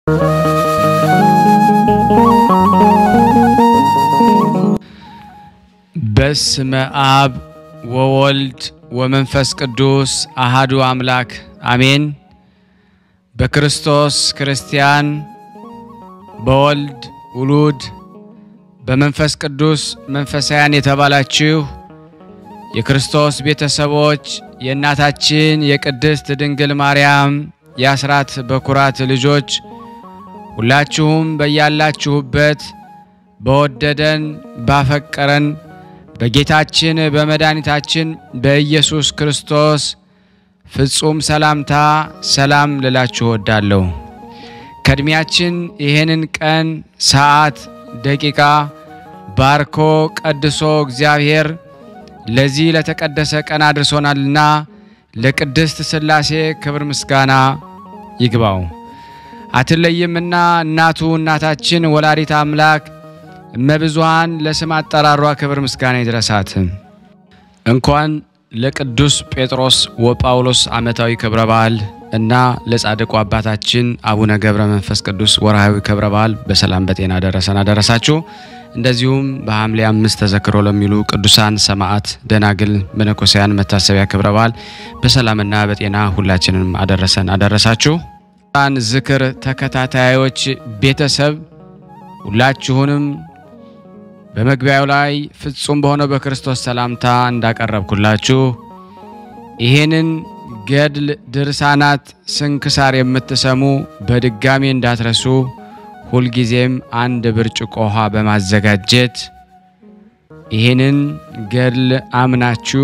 በስመ አብ ወወልድ ወመንፈስ ቅዱስ አሃዱ አምላክ አሜን። በክርስቶስ ክርስቲያን፣ በወልድ ውሉድ፣ በመንፈስ ቅዱስ መንፈሳውያን የተባላችሁ የክርስቶስ ቤተሰቦች የእናታችን የቅድስት ድንግል ማርያም የአስራት በኩራት ልጆች ሁላችሁም በያላችሁበት በወደደን ባፈቀረን በጌታችን በመድኃኒታችን በኢየሱስ ክርስቶስ ፍጹም ሰላምታ ሰላም ልላችሁ እወዳለሁ። ከእድሜያችን ይህንን ቀን፣ ሰዓት፣ ደቂቃ ባርኮ ቀድሶ እግዚአብሔር ለዚህ ለተቀደሰ ቀን አድርሶናልና ለቅድስት ሥላሴ ክብር ምስጋና ይግባው። አትለይምና እናቱ እናታችን ወላዲት አምላክ እመብዙሃን ለስም አጠራሯ ክብር ምስጋና ይድረሳት። እንኳን ለቅዱስ ጴጥሮስ ወጳውሎስ ዓመታዊ ክብረ በዓል እና ለጻድቁ አባታችን አቡነ ገብረ መንፈስ ቅዱስ ወርሃዊ ክብረ በዓል በሰላም በጤና ደረሰን አደረሳችሁ። እንደዚሁም በሐምሌ አምስት ተዘክሮ ለሚሉ ቅዱሳን ሰማዕት፣ ደናግል፣ መነኮሳያን መታሰቢያ ክብረ በዓል በሰላምና በጤና ሁላችንም አደረሰን አደረሳችሁ። ን ዝክር ተከታታዮች ቤተሰብ ሁላችሁንም በመግቢያው ላይ ፍጹም በሆነው በክርስቶስ ሰላምታ እንዳቀረብኩላችሁ ይህንን ገድል ድርሳናት ስንክሳር የምትሰሙ በድጋሚ እንዳትረሱ ሁልጊዜም አንድ ብርጭቆ ውሃ በማዘጋጀት ይህንን ገድል አምናችሁ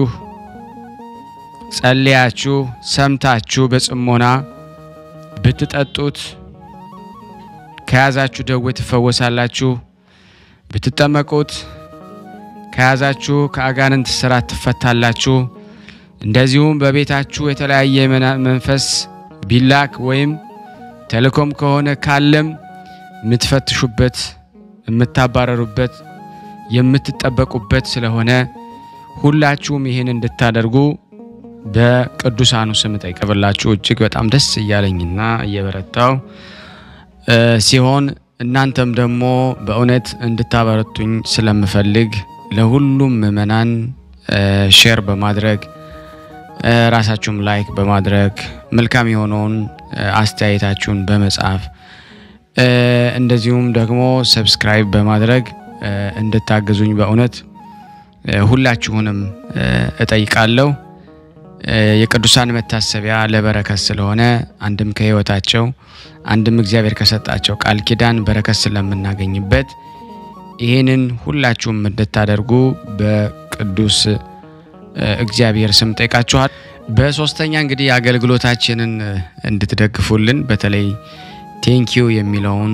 ጸልያችሁ ሰምታችሁ በጽሞና ብትጠጡት ከያዛችሁ ደዌ ትፈወሳላችሁ። ብትጠመቁት ከያዛችሁ ከአጋንንት ስራት ትፈታላችሁ። እንደዚሁም በቤታችሁ የተለያየ መንፈስ ቢላክ ወይም ተልእኮም ከሆነ ካለም የምትፈትሹበት፣ የምታባረሩበት፣ የምትጠበቁበት ስለሆነ ሁላችሁም ይህን እንድታደርጉ በቅዱሳኑ ስም ጠይቀብላችሁ እጅግ በጣም ደስ እያለኝና እየበረታው ሲሆን እናንተም ደግሞ በእውነት እንድታበረቱኝ ስለምፈልግ ለሁሉም ምእመናን ሼር በማድረግ ራሳችሁም ላይክ በማድረግ መልካም የሆነውን አስተያየታችሁን በመጻፍ እንደዚሁም ደግሞ ሰብስክራይብ በማድረግ እንድታግዙኝ በእውነት ሁላችሁንም እጠይቃለሁ። የቅዱሳን መታሰቢያ ለበረከት ስለሆነ አንድም ከሕይወታቸው አንድም እግዚአብሔር ከሰጣቸው ቃል ኪዳን በረከት ስለምናገኝበት ይህንን ሁላችሁም እንድታደርጉ በቅዱስ እግዚአብሔር ስም ጠይቃችኋል። በሶስተኛ እንግዲህ አገልግሎታችንን እንድትደግፉልን በተለይ ቴንኪዩ የሚለውን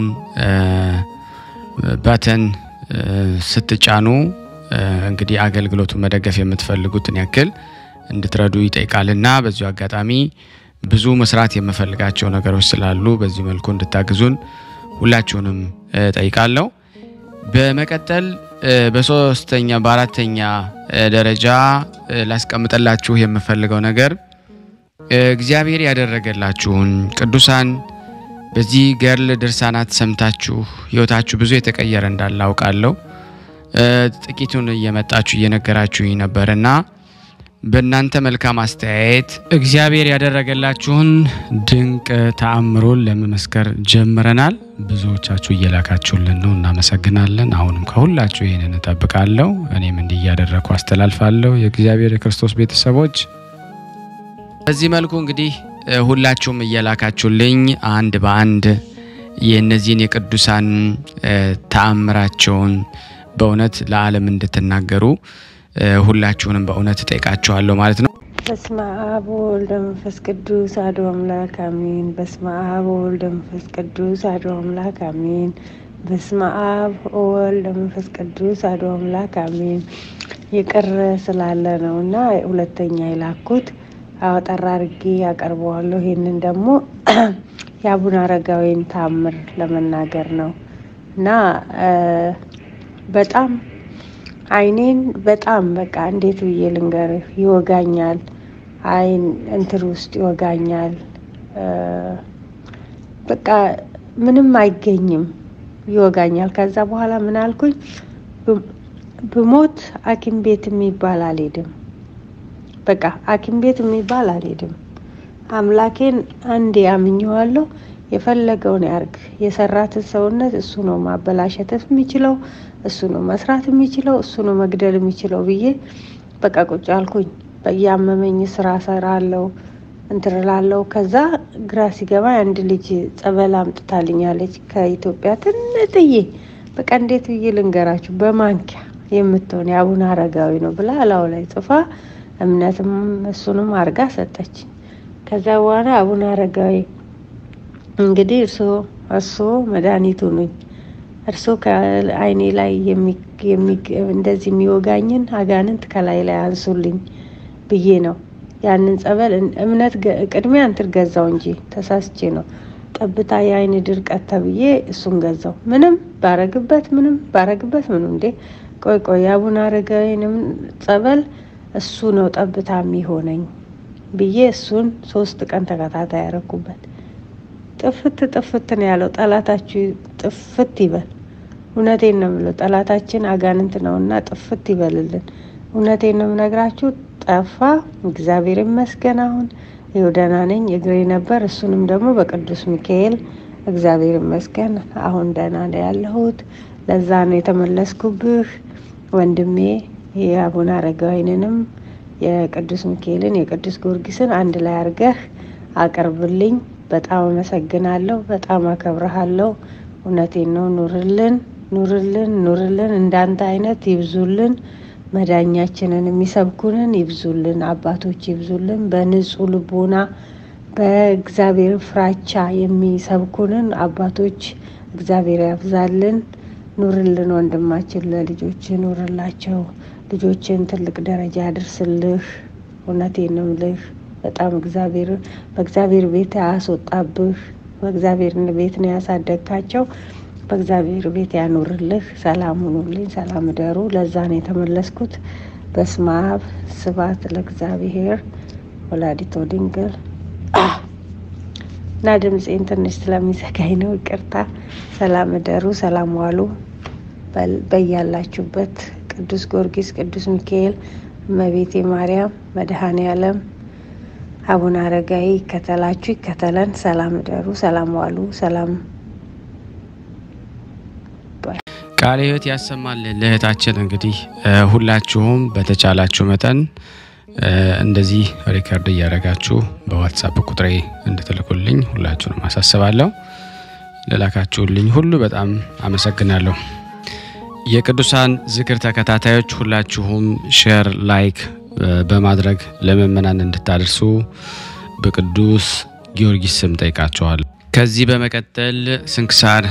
ባተን ስትጫኑ እንግዲህ አገልግሎቱን መደገፍ የምትፈልጉትን ያክል እንድትረዱ ይጠይቃልና በዚሁ አጋጣሚ ብዙ መስራት የምፈልጋቸው ነገሮች ስላሉ በዚህ መልኩ እንድታግዙን ሁላችሁንም ጠይቃለሁ። በመቀጠል በሶስተኛ በአራተኛ ደረጃ ላስቀምጠላችሁ የምፈልገው ነገር እግዚአብሔር ያደረገላችሁን ቅዱሳን በዚህ ገድል ድርሳናት ሰምታችሁ ሕይወታችሁ ብዙ የተቀየረ እንዳለ አውቃለሁ። ጥቂቱን እየመጣችሁ እየነገራችሁኝ ነበርና በእናንተ መልካም አስተያየት እግዚአብሔር ያደረገላችሁን ድንቅ ተአምሮን ለመመስከር ጀምረናል። ብዙዎቻችሁ እየላካችሁልን ነው፣ እናመሰግናለን። አሁንም ከሁላችሁ ይህንን እጠብቃለሁ። እኔም እንዲህ እያደረግኩ አስተላልፋለሁ። የእግዚአብሔር የክርስቶስ ቤተሰቦች በዚህ መልኩ እንግዲህ ሁላችሁም እየላካችሁልኝ አንድ በአንድ የእነዚህን የቅዱሳን ተአምራቸውን በእውነት ለዓለም እንድትናገሩ ሁላችሁንም በእውነት እጠይቃችኋለሁ ማለት ነው። በስመ አብ ወወልድ ወመንፈስ ቅዱስ አሐዱ አምላክ አሜን። በስመ አብ ወወልድ ወመንፈስ ቅዱስ አሐዱ አምላክ አሜን። በስመ አብ ወወልድ ወመንፈስ ቅዱስ አሐዱ አምላክ አሜን። ይቅር ስላለ ነው እና ሁለተኛ የላኩት አጠራ አድርጌ ያቀርበዋለሁ። ይህንን ደግሞ የአቡነ አረጋዊን ታምር ለመናገር ነው እና በጣም አይኔን በጣም በቃ እንዴት ብዬ ልንገርህ፣ ይወጋኛል። አይን እንትር ውስጥ ይወጋኛል። በቃ ምንም አይገኝም፣ ይወጋኛል። ከዛ በኋላ ምን አልኩኝ? ብሞት ሐኪም ቤት የሚባል አልሄድም። በቃ ሐኪም ቤት የሚባል አልሄድም። አምላኬን አንዴ አምኜዋለሁ። የፈለገውን ያርግ። የሰራትን ሰውነት እሱ ነው ማበላሸት የሚችለው፣ እሱ ነው መስራት የሚችለው፣ እሱ ነው መግደል የሚችለው ብዬ በቃ ቁጭ አልኩኝ። በያመመኝ ስራ ሰራለው እንትን እላለሁ። ከዛ ግራ ሲገባ አንድ ልጅ ጸበል አምጥታልኛለች ከኢትዮጵያ ትንጥዬ፣ በቃ እንዴት ብዬ ልንገራችሁ፣ በማንኪያ የምትሆን የአቡነ አረጋዊ ነው ብላ እላው ላይ ጽፋ እምነትም እሱንም አርጋ ሰጠች። ከዛ በኋላ አቡነ አረጋዊ እንግዲህ እርሶ እርሶ መድኃኒቱ ነኝ እርሶ ከአይኔ ላይ እንደዚህ የሚወጋኝን አጋንንት ከላይ ላይ አንሱልኝ ብዬ ነው ያንን ጸበል እምነት ቅድሚያ እንትን ገዛው እንጂ ተሳስቼ ነው። ጠብታ የአይን ድርቀት ተብዬ እሱን ገዛው። ምንም ባረግበት ምንም ባረግበት ምንም እንዴ ቆይ ቆይ የአቡነ አረጋዊንም ጸበል እሱ ነው ጠብታ የሚሆነኝ ብዬ እሱን ሶስት ቀን ተከታታይ ያረኩበት። ጥፍት ጥፍት ነው ያለው። ጠላታችሁ ጥፍት ይበል። እውነቴን ነው የምለው። ጠላታችን አጋንንት ነውና ጥፍት ይበልልን። እውነቴን ነው የምነግራችሁ። ጠፋ። እግዚአብሔር ይመስገን። አሁን ይኸው ደህና ነኝ። እግሬ ነበር፣ እሱንም ደግሞ በቅዱስ ሚካኤል እግዚአብሔር ይመስገን አሁን ደህና ነው ያለሁት። ለዛ ነው የተመለስኩብህ ወንድሜ። የአቡነ አረጋዊንንም የቅዱስ ሚካኤልን የቅዱስ ጊዮርጊስን አንድ ላይ አድርገህ አቅርብልኝ። በጣም አመሰግናለሁ። በጣም አከብረሃለሁ። እውነቴን ነው። ኑርልን፣ ኑርልን፣ ኑርልን። እንዳንተ አይነት ይብዙልን። መዳኛችንን የሚሰብኩንን ይብዙልን። አባቶች ይብዙልን። በንጹህ ልቦና በእግዚአብሔር ፍራቻ የሚሰብኩንን አባቶች እግዚአብሔር ያብዛልን። ኑርልን ወንድማችን፣ ለልጆች ኑርላቸው። ልጆችን ትልቅ ደረጃ ያድርስልህ። እውነቴን ነው የምልህ። በጣም እግዚአብሔር በእግዚአብሔር ቤት አያስወጣብህ። በእግዚአብሔር ቤት ነው ያሳደግካቸው። በእግዚአብሔር ቤት ያኑርልህ። ሰላም ሁኑልኝ። ሰላም እደሩ። ለዛ ነው የተመለስኩት። በስመ አብ ስብሐት ለእግዚአብሔር ወላዲቶ ድንግል እና ድምፄን ትንሽ ስለሚዘጋኝ ነው ይቅርታ። ሰላም እደሩ። ሰላም ዋሉ። በያላችሁበት ቅዱስ ጊዮርጊስ፣ ቅዱስ ሚካኤል፣ እመቤቴ ማርያም፣ መድኃኔ ዓለም አቡነ አረጋዊ ይከተላችሁ፣ ይከተለን። ሰላም እደሩ። ሰላም ዋሉ። ሰላም ቃለ ሕይወት ያሰማልን። ለእህታችን እንግዲህ ሁላችሁም በተቻላችሁ መጠን እንደዚህ ሪከርድ እያደረጋችሁ በዋትሳፕ ቁጥሬ እንድትልኩልኝ ሁላችሁንም አሳስባለሁ። ለላካችሁልኝ ሁሉ በጣም አመሰግናለሁ። የቅዱሳን ዝክር ተከታታዮች ሁላችሁም ሼር፣ ላይክ በማድረግ ለምእመናን እንድታደርሱ በቅዱስ ጊዮርጊስ ስም ጠይቃቸዋል። ከዚህ በመቀጠል ስንክሳር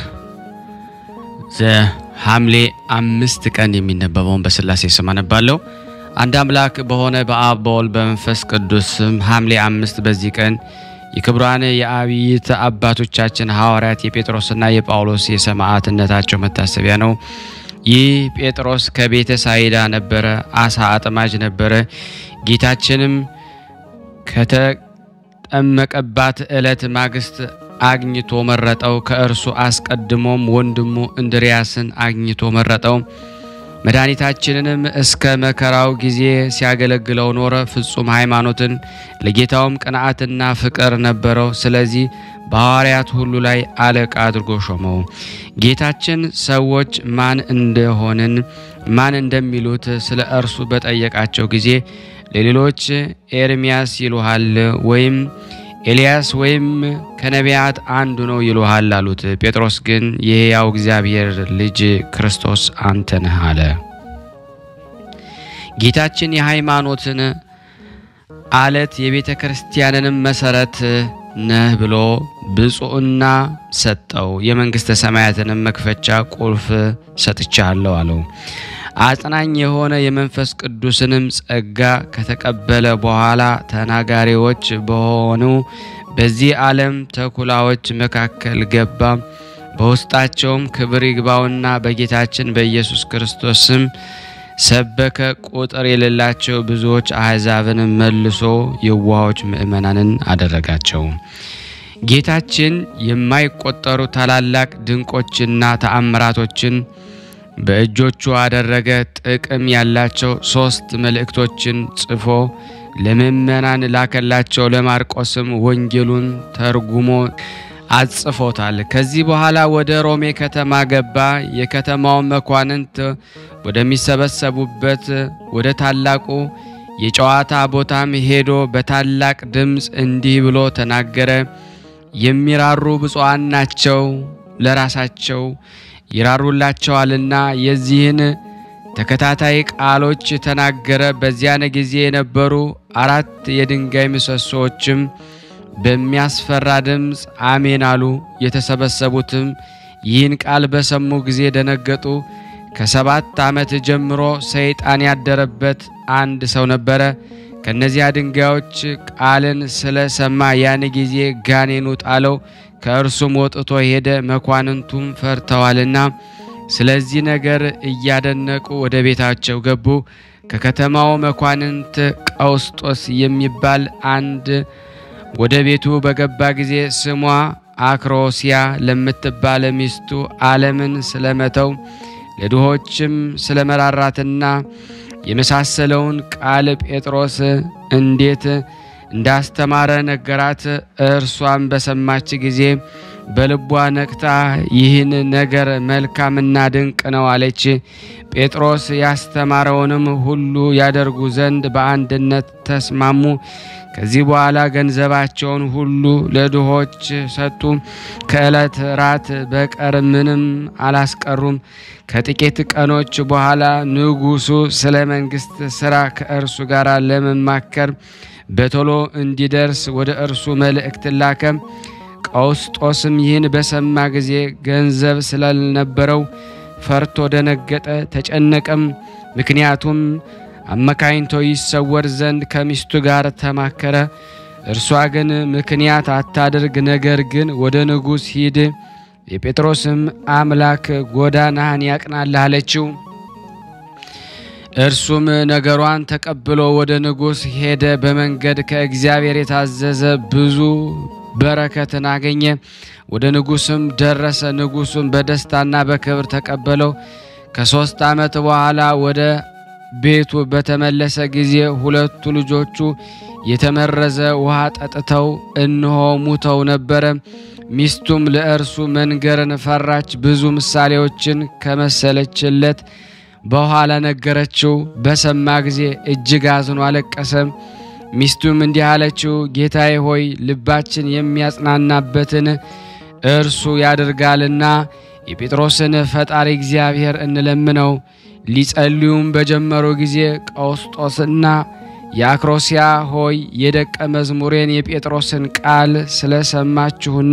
ዘሐምሌ አምስት ቀን የሚነበበውን በስላሴ ስም አነባለሁ። አንድ አምላክ በሆነ በአብ በወልድ በመንፈስ ቅዱስ ስም ሐምሌ አምስት በዚህ ቀን የክቡራን የአብይት አባቶቻችን ሐዋርያት የጴጥሮስና የጳውሎስ የሰማዕትነታቸው መታሰቢያ ነው። ይህ ጴጥሮስ ከቤተ ሳይዳ ነበረ፣ አሳ አጥማጅ ነበረ። ጌታችንም ከተጠመቀባት ዕለት ማግስት አግኝቶ መረጠው። ከእርሱ አስቀድሞም ወንድሙ እንድርያስን አግኝቶ መረጠው። መድኃኒታችንንም እስከ መከራው ጊዜ ሲያገለግለው ኖረ። ፍጹም ሃይማኖትን ለጌታውም ቅንዓትና ፍቅር ነበረው። ስለዚህ በሐዋርያት ሁሉ ላይ አለቃ አድርጎ ሾመው። ጌታችን ሰዎች ማን እንደሆንን ማን እንደሚሉት ስለ እርሱ በጠየቃቸው ጊዜ ለሌሎች ኤርሚያስ ይሉሃል ወይም ኤልያስ ወይም ከነቢያት አንዱ ነው ይሉሃል አሉት። ጴጥሮስ ግን የሕያው እግዚአብሔር ልጅ ክርስቶስ አንተ ነህ አለ። ጌታችን የሃይማኖትን አለት የቤተ ክርስቲያንንም መሰረት ነህ ብሎ ብፁዕና ሰጠው። የመንግሥተ ሰማያትንም መክፈቻ ቁልፍ ሰጥቻለሁ አለው። አጽናኝ የሆነ የመንፈስ ቅዱስንም ጸጋ ከተቀበለ በኋላ ተናጋሪዎች በሆኑ በዚህ ዓለም ተኩላዎች መካከል ገባ። በውስጣቸውም ክብር ይግባውና በጌታችን በኢየሱስ ክርስቶስ ስም ሰበከ። ቁጥር የሌላቸው ብዙዎች አሕዛብን መልሶ የዋሆች ምእመናንን አደረጋቸው። ጌታችን የማይቆጠሩ ታላላቅ ድንቆችና ተአምራቶችን በእጆቹ አደረገ። ጥቅም ያላቸው ሶስት መልእክቶችን ጽፎ ለምእመናን ላከላቸው። ለማርቆስም ወንጌሉን ተርጉሞ አጽፎታል። ከዚህ በኋላ ወደ ሮሜ ከተማ ገባ። የከተማው መኳንንት ወደሚሰበሰቡበት ወደ ታላቁ የጨዋታ ቦታም ሄዶ በታላቅ ድምፅ እንዲህ ብሎ ተናገረ። የሚራሩ ብፁዓን ናቸው፣ ለራሳቸው ይራሩላቸዋልና። የዚህን ተከታታይ ቃሎች ተናገረ። በዚያን ጊዜ የነበሩ አራት የድንጋይ ምሰሶዎችም በሚያስፈራ ድምፅ አሜን አሉ። የተሰበሰቡትም ይህን ቃል በሰሙ ጊዜ ደነገጡ። ከሰባት ዓመት ጀምሮ ሰይጣን ያደረበት አንድ ሰው ነበረ። ከእነዚያ ድንጋዮች ቃልን ስለ ሰማ ያን ጊዜ ጋኔኑ ጣለው፣ ከእርሱም ወጥቶ ሄደ። መኳንንቱም ፈርተዋልና ስለዚህ ነገር እያደነቁ ወደ ቤታቸው ገቡ። ከከተማው መኳንንት ቀውስጦስ የሚባል አንድ ወደ ቤቱ በገባ ጊዜ ስሟ አክሮሲያ ለምትባል ሚስቱ ዓለምን ስለመተው ለድሆችም ስለ መራራትና የመሳሰለውን ቃል ጴጥሮስ እንዴት እንዳስተማረ ነገራት። እርሷም በሰማች ጊዜ በልቧ ነቅታ ይህን ነገር መልካምና ድንቅ ነው አለች። ጴጥሮስ ያስተማረውንም ሁሉ ያደርጉ ዘንድ በአንድነት ተስማሙ። ከዚህ በኋላ ገንዘባቸውን ሁሉ ለድሆች ሰጡ። ከዕለት ራት በቀር ምንም አላስቀሩም። ከጥቂት ቀኖች በኋላ ንጉሡ ስለ መንግሥት ሥራ ከእርሱ ጋር ለመማከር በቶሎ እንዲደርስ ወደ እርሱ መልእክት ላከ። ቀውስጦስም ይህን በሰማ ጊዜ ገንዘብ ስላልነበረው ፈርቶ ደነገጠ፣ ተጨነቀም። ምክንያቱም አመካኝቶ ይሰወር ዘንድ ከሚስቱ ጋር ተማከረ። እርሷ ግን ምክንያት አታድርግ፣ ነገር ግን ወደ ንጉሥ ሂድ፣ የጴጥሮስም አምላክ ጎዳናህን ያቅናልህ አለችው። እርሱም ነገሯን ተቀብሎ ወደ ንጉሥ ሄደ። በመንገድ ከእግዚአብሔር የታዘዘ ብዙ በረከትን አገኘ። ወደ ንጉሥም ደረሰ። ንጉሡም በደስታና በክብር ተቀበለው። ከሦስት ዓመት በኋላ ወደ ቤቱ በተመለሰ ጊዜ ሁለቱ ልጆቹ የተመረዘ ውሃ ጠጥተው እነሆ ሙተው ነበረ። ሚስቱም ለእርሱ መንገርን ፈራች። ብዙ ምሳሌዎችን ከመሰለችለት በኋላ ነገረችው። በሰማ ጊዜ እጅግ አዝኖ አለቀሰ። ሚስቱም እንዲህ አለችው፣ ጌታዬ ሆይ ልባችን የሚያጽናናበትን እርሱ ያደርጋልና የጴጥሮስን ፈጣሪ እግዚአብሔር እንለምነው። ሊጸልዩም በጀመሩ ጊዜ ቀውስጦስና የአክሮሲያ ሆይ የደቀ መዝሙሬን የጴጥሮስን ቃል ስለሰማችሁና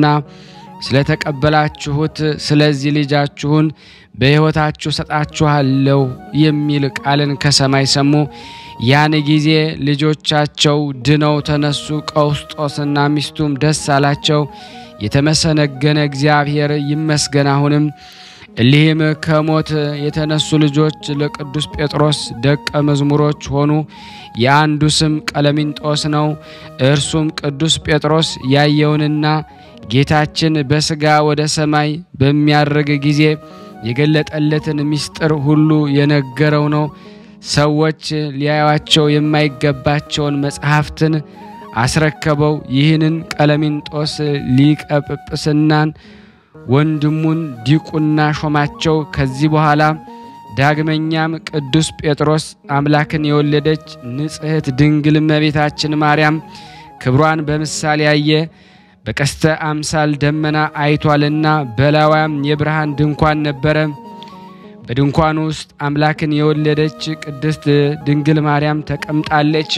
ስለተቀበላችሁት ስለዚህ ልጃችሁን በሕይወታችሁ ሰጣችኋለሁ የሚል ቃልን ከሰማይ ሰሙ። ያን ጊዜ ልጆቻቸው ድነው ተነሱ። ቀውስጦስና ሚስቱም ደስ አላቸው። የተመሰነገነ እግዚአብሔር ይመስገን። አሁንም እሊህም ከሞት የተነሱ ልጆች ለቅዱስ ጴጥሮስ ደቀ መዝሙሮች ሆኑ። የአንዱ ስም ቀለሚንጦስ ነው። እርሱም ቅዱስ ጴጥሮስ ያየውንና ጌታችን በሥጋ ወደ ሰማይ በሚያርግ ጊዜ የገለጠለትን ምስጢር ሁሉ የነገረው ነው። ሰዎች ሊያዩአቸው የማይገባቸውን መጽሐፍትን አስረከበው። ይህንን ቀለሚንጦስ ሊቀ ጵጵስናን ወንድሙን ዲቁና ሾማቸው። ከዚህ በኋላ ዳግመኛም ቅዱስ ጴጥሮስ አምላክን የወለደች ንጽሕት ድንግል እመቤታችን ማርያም ክብሯን በምሳሌ ያየ በቀስተ አምሳል ደመና አይቷልና በላዋም የብርሃን ድንኳን ነበረ። በድንኳኑ ውስጥ አምላክን የወለደች ቅድስት ድንግል ማርያም ተቀምጣለች።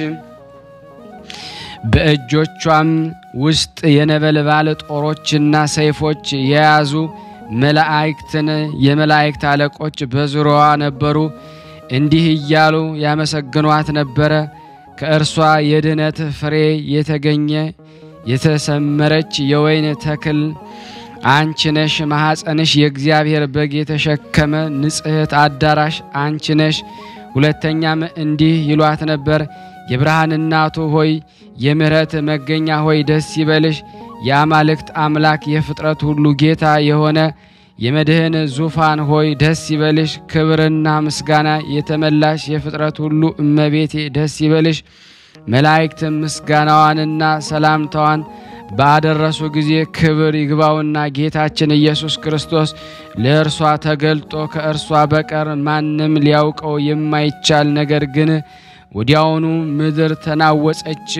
በእጆቿም ውስጥ የነበልባል ጦሮችና ሰይፎች የያዙ መላእክትን የመላእክት አለቆች በዙሪያዋ ነበሩ። እንዲህ እያሉ ያመሰግኗት ነበረ። ከእርሷ የድኅነት ፍሬ የተገኘ የተሰመረች የወይን ተክል አንቺ ነሽ። ማኅፀንሽ የእግዚአብሔር በግ የተሸከመ ንጽሕት አዳራሽ አንቺ ነሽ። ሁለተኛም እንዲህ ይሏት ነበር፣ የብርሃን እናቱ ሆይ የምሕረት መገኛ ሆይ ደስ ይበልሽ። የአማልክት አምላክ የፍጥረት ሁሉ ጌታ የሆነ የመድህን ዙፋን ሆይ ደስ ይበልሽ። ክብርና ምስጋና የተመላሽ የፍጥረት ሁሉ እመቤቴ ደስ ይበልሽ። መላእክት ምስጋናዋንና ሰላምታዋን ባደረሱ ጊዜ ክብር ይግባውና ጌታችን ኢየሱስ ክርስቶስ ለእርሷ ተገልጦ ከእርሷ በቀር ማንም ሊያውቀው የማይቻል ነገር ግን ወዲያውኑ ምድር ተናወጸች።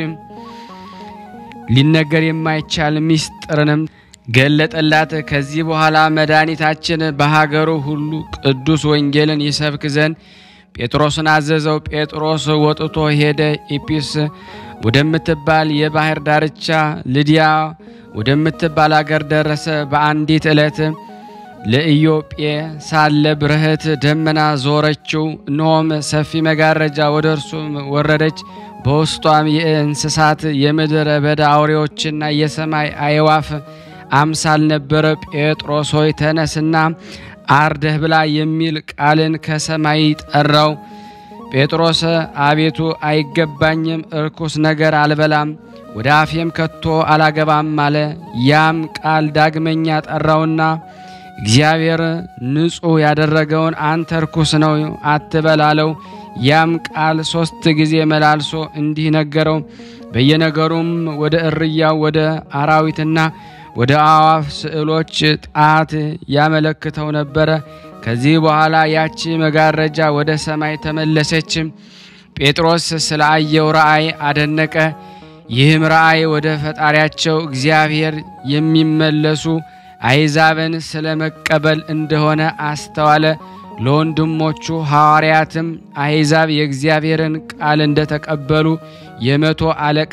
ሊነገር የማይቻል ምስጢርንም ገለጠላት። ከዚህ በኋላ መድኃኒታችን በሀገሩ ሁሉ ቅዱስ ወንጌልን ይሰብክ ዘንድ ጴጥሮስን አዘዘው። ጴጥሮስ ወጥቶ ሄደ። ኢጲስ ወደምትባል የባህር ዳርቻ ልዲያ ወደምትባል አገር ደረሰ። በአንዲት ዕለት ለኢዮጴ ሳለ ብርህት ደመና ዞረችው። እነሆም ሰፊ መጋረጃ ወደ እርሱ ወረደች። በውስጧም የእንስሳት የምድረ በዳ አውሬዎችና የሰማይ አዕዋፍ አምሳል ነበረ። ጴጥሮስ ሆይ ተነስና አርደህ ብላ የሚል ቃልን ከሰማይ ጠራው። ጴጥሮስ አቤቱ አይገባኝም፣ እርኩስ ነገር አልበላም፣ ወደ አፌም ከቶ አላገባም አለ። ያም ቃል ዳግመኛ ጠራውና እግዚአብሔር ንጹሕ ያደረገውን አንተ ርኩስ ነው አትበል አለው። ያም ቃል ሦስት ጊዜ መላልሶ እንዲህ ነገረው። በየነገሩም ወደ እርያው ወደ አራዊትና ወደ አዋፍ ስዕሎች ጣት ያመለክተው ነበረ። ከዚህ በኋላ ያቺ መጋረጃ ወደ ሰማይ ተመለሰች። ጴጥሮስ ስለ አየው ራእይ አደነቀ። ይህም ራእይ ወደ ፈጣሪያቸው እግዚአብሔር የሚመለሱ አይዛብን ስለ መቀበል እንደሆነ አስተዋለ። ለወንድሞቹ ሐዋርያትም አሕዛብ የእግዚአብሔርን ቃል እንደተቀበሉ የመቶ አለቃ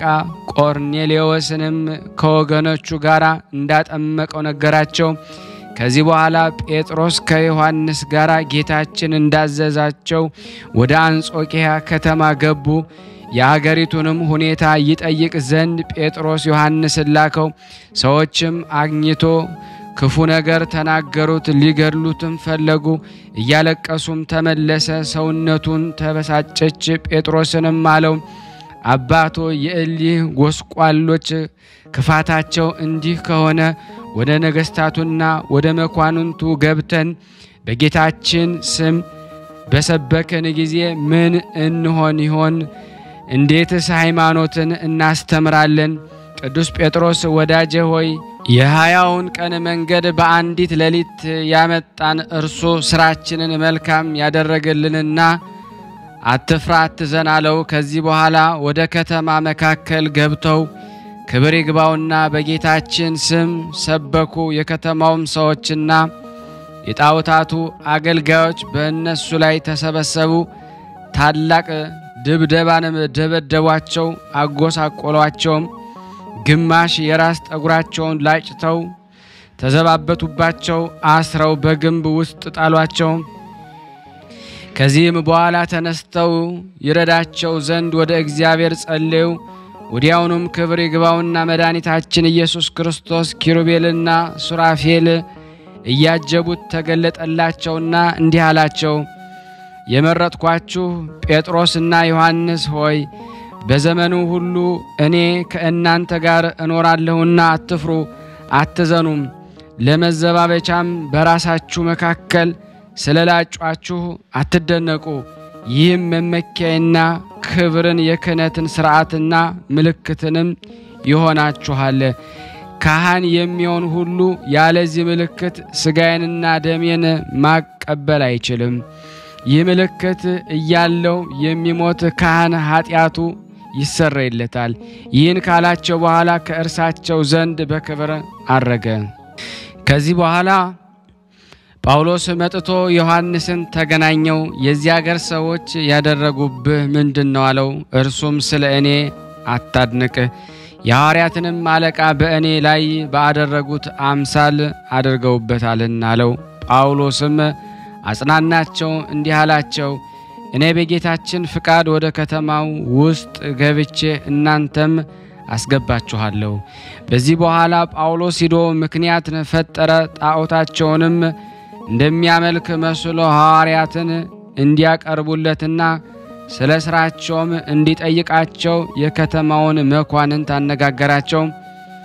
ቆርኔሌዎስንም ከወገኖቹ ጋር እንዳጠመቀው ነገራቸው። ከዚህ በኋላ ጴጥሮስ ከዮሐንስ ጋር ጌታችን እንዳዘዛቸው ወደ አንጾኪያ ከተማ ገቡ። የአገሪቱንም ሁኔታ ይጠይቅ ዘንድ ጴጥሮስ ዮሐንስን ላከው። ሰዎችም አግኝቶ ክፉ ነገር ተናገሩት፣ ሊገድሉትም ፈለጉ። እያለቀሱም ተመለሰ። ሰውነቱን ተበሳጨች። ጴጥሮስንም አለው አባቶ የእሊህ ጎስቋሎች ክፋታቸው እንዲህ ከሆነ ወደ ነገሥታቱና ወደ መኳንንቱ ገብተን በጌታችን ስም በሰበክን ጊዜ ምን እንሆን ይሆን? እንዴትስ ሃይማኖትን እናስተምራለን? ቅዱስ ጴጥሮስ ወዳጄ ሆይ የሀያውን ቀን መንገድ በአንዲት ሌሊት ያመጣን እርሱ ስራችንን መልካም ያደረገልንና አትፍራ አትዘን አለው። ከዚህ በኋላ ወደ ከተማ መካከል ገብተው ክብር ይግባውና በጌታችን ስም ሰበኩ። የከተማውም ሰዎችና የጣዖታቱ አገልጋዮች በእነሱ ላይ ተሰበሰቡ። ታላቅ ድብደባንም ደበደቧቸው፣ አጎሳቆሏቸውም። ግማሽ የራስ ጠጉራቸውን ላጭተው ተዘባበቱባቸው፣ አስረው በግንብ ውስጥ ጣሏቸው። ከዚህም በኋላ ተነስተው ይረዳቸው ዘንድ ወደ እግዚአብሔር ጸለዩ። ወዲያውኑም ክብር ይግባውና መድኃኒታችን ኢየሱስ ክርስቶስ ኪሩቤልና ሱራፌል እያጀቡት ተገለጠላቸውና እንዲህ አላቸው፣ የመረጥኳችሁ ጴጥሮስና ዮሐንስ ሆይ በዘመኑ ሁሉ እኔ ከእናንተ ጋር እኖራለሁና አትፍሩ፣ አትዘኑም። ለመዘባበቻም በራሳችሁ መካከል ስለ ላጯችሁ አትደነቁ። ይህም መመኪያና ክብርን የክህነትን ሥርዓትና ምልክትንም ይሆናችኋል። ካህን የሚሆን ሁሉ ያለዚህ ምልክት ሥጋዬንና ደሜን ማቀበል አይችልም። ይህ ምልክት እያለው የሚሞት ካህን ኃጢአቱ ይሰረይለታል። ይህን ካላቸው በኋላ ከእርሳቸው ዘንድ በክብር አረገ። ከዚህ በኋላ ጳውሎስ መጥቶ ዮሐንስን ተገናኘው። የዚህ አገር ሰዎች ያደረጉብህ ምንድን ነው አለው። እርሱም ስለ እኔ አታድንቅ፣ የሐዋርያትንም አለቃ በእኔ ላይ ባደረጉት አምሳል አድርገውበታልና አለው። ጳውሎስም አጽናናቸው፣ እንዲህ አላቸው እኔ በጌታችን ፍቃድ ወደ ከተማው ውስጥ ገብቼ እናንተም አስገባችኋለሁ። በዚህ በኋላ ጳውሎስ ሂዶ ምክንያት ፈጠረ። ጣዖታቸውንም እንደሚያመልክ መስሎ ሐዋርያትን እንዲያቀርቡለትና ስለ ሥራቸውም እንዲጠይቃቸው የከተማውን መኳንንት አነጋገራቸው።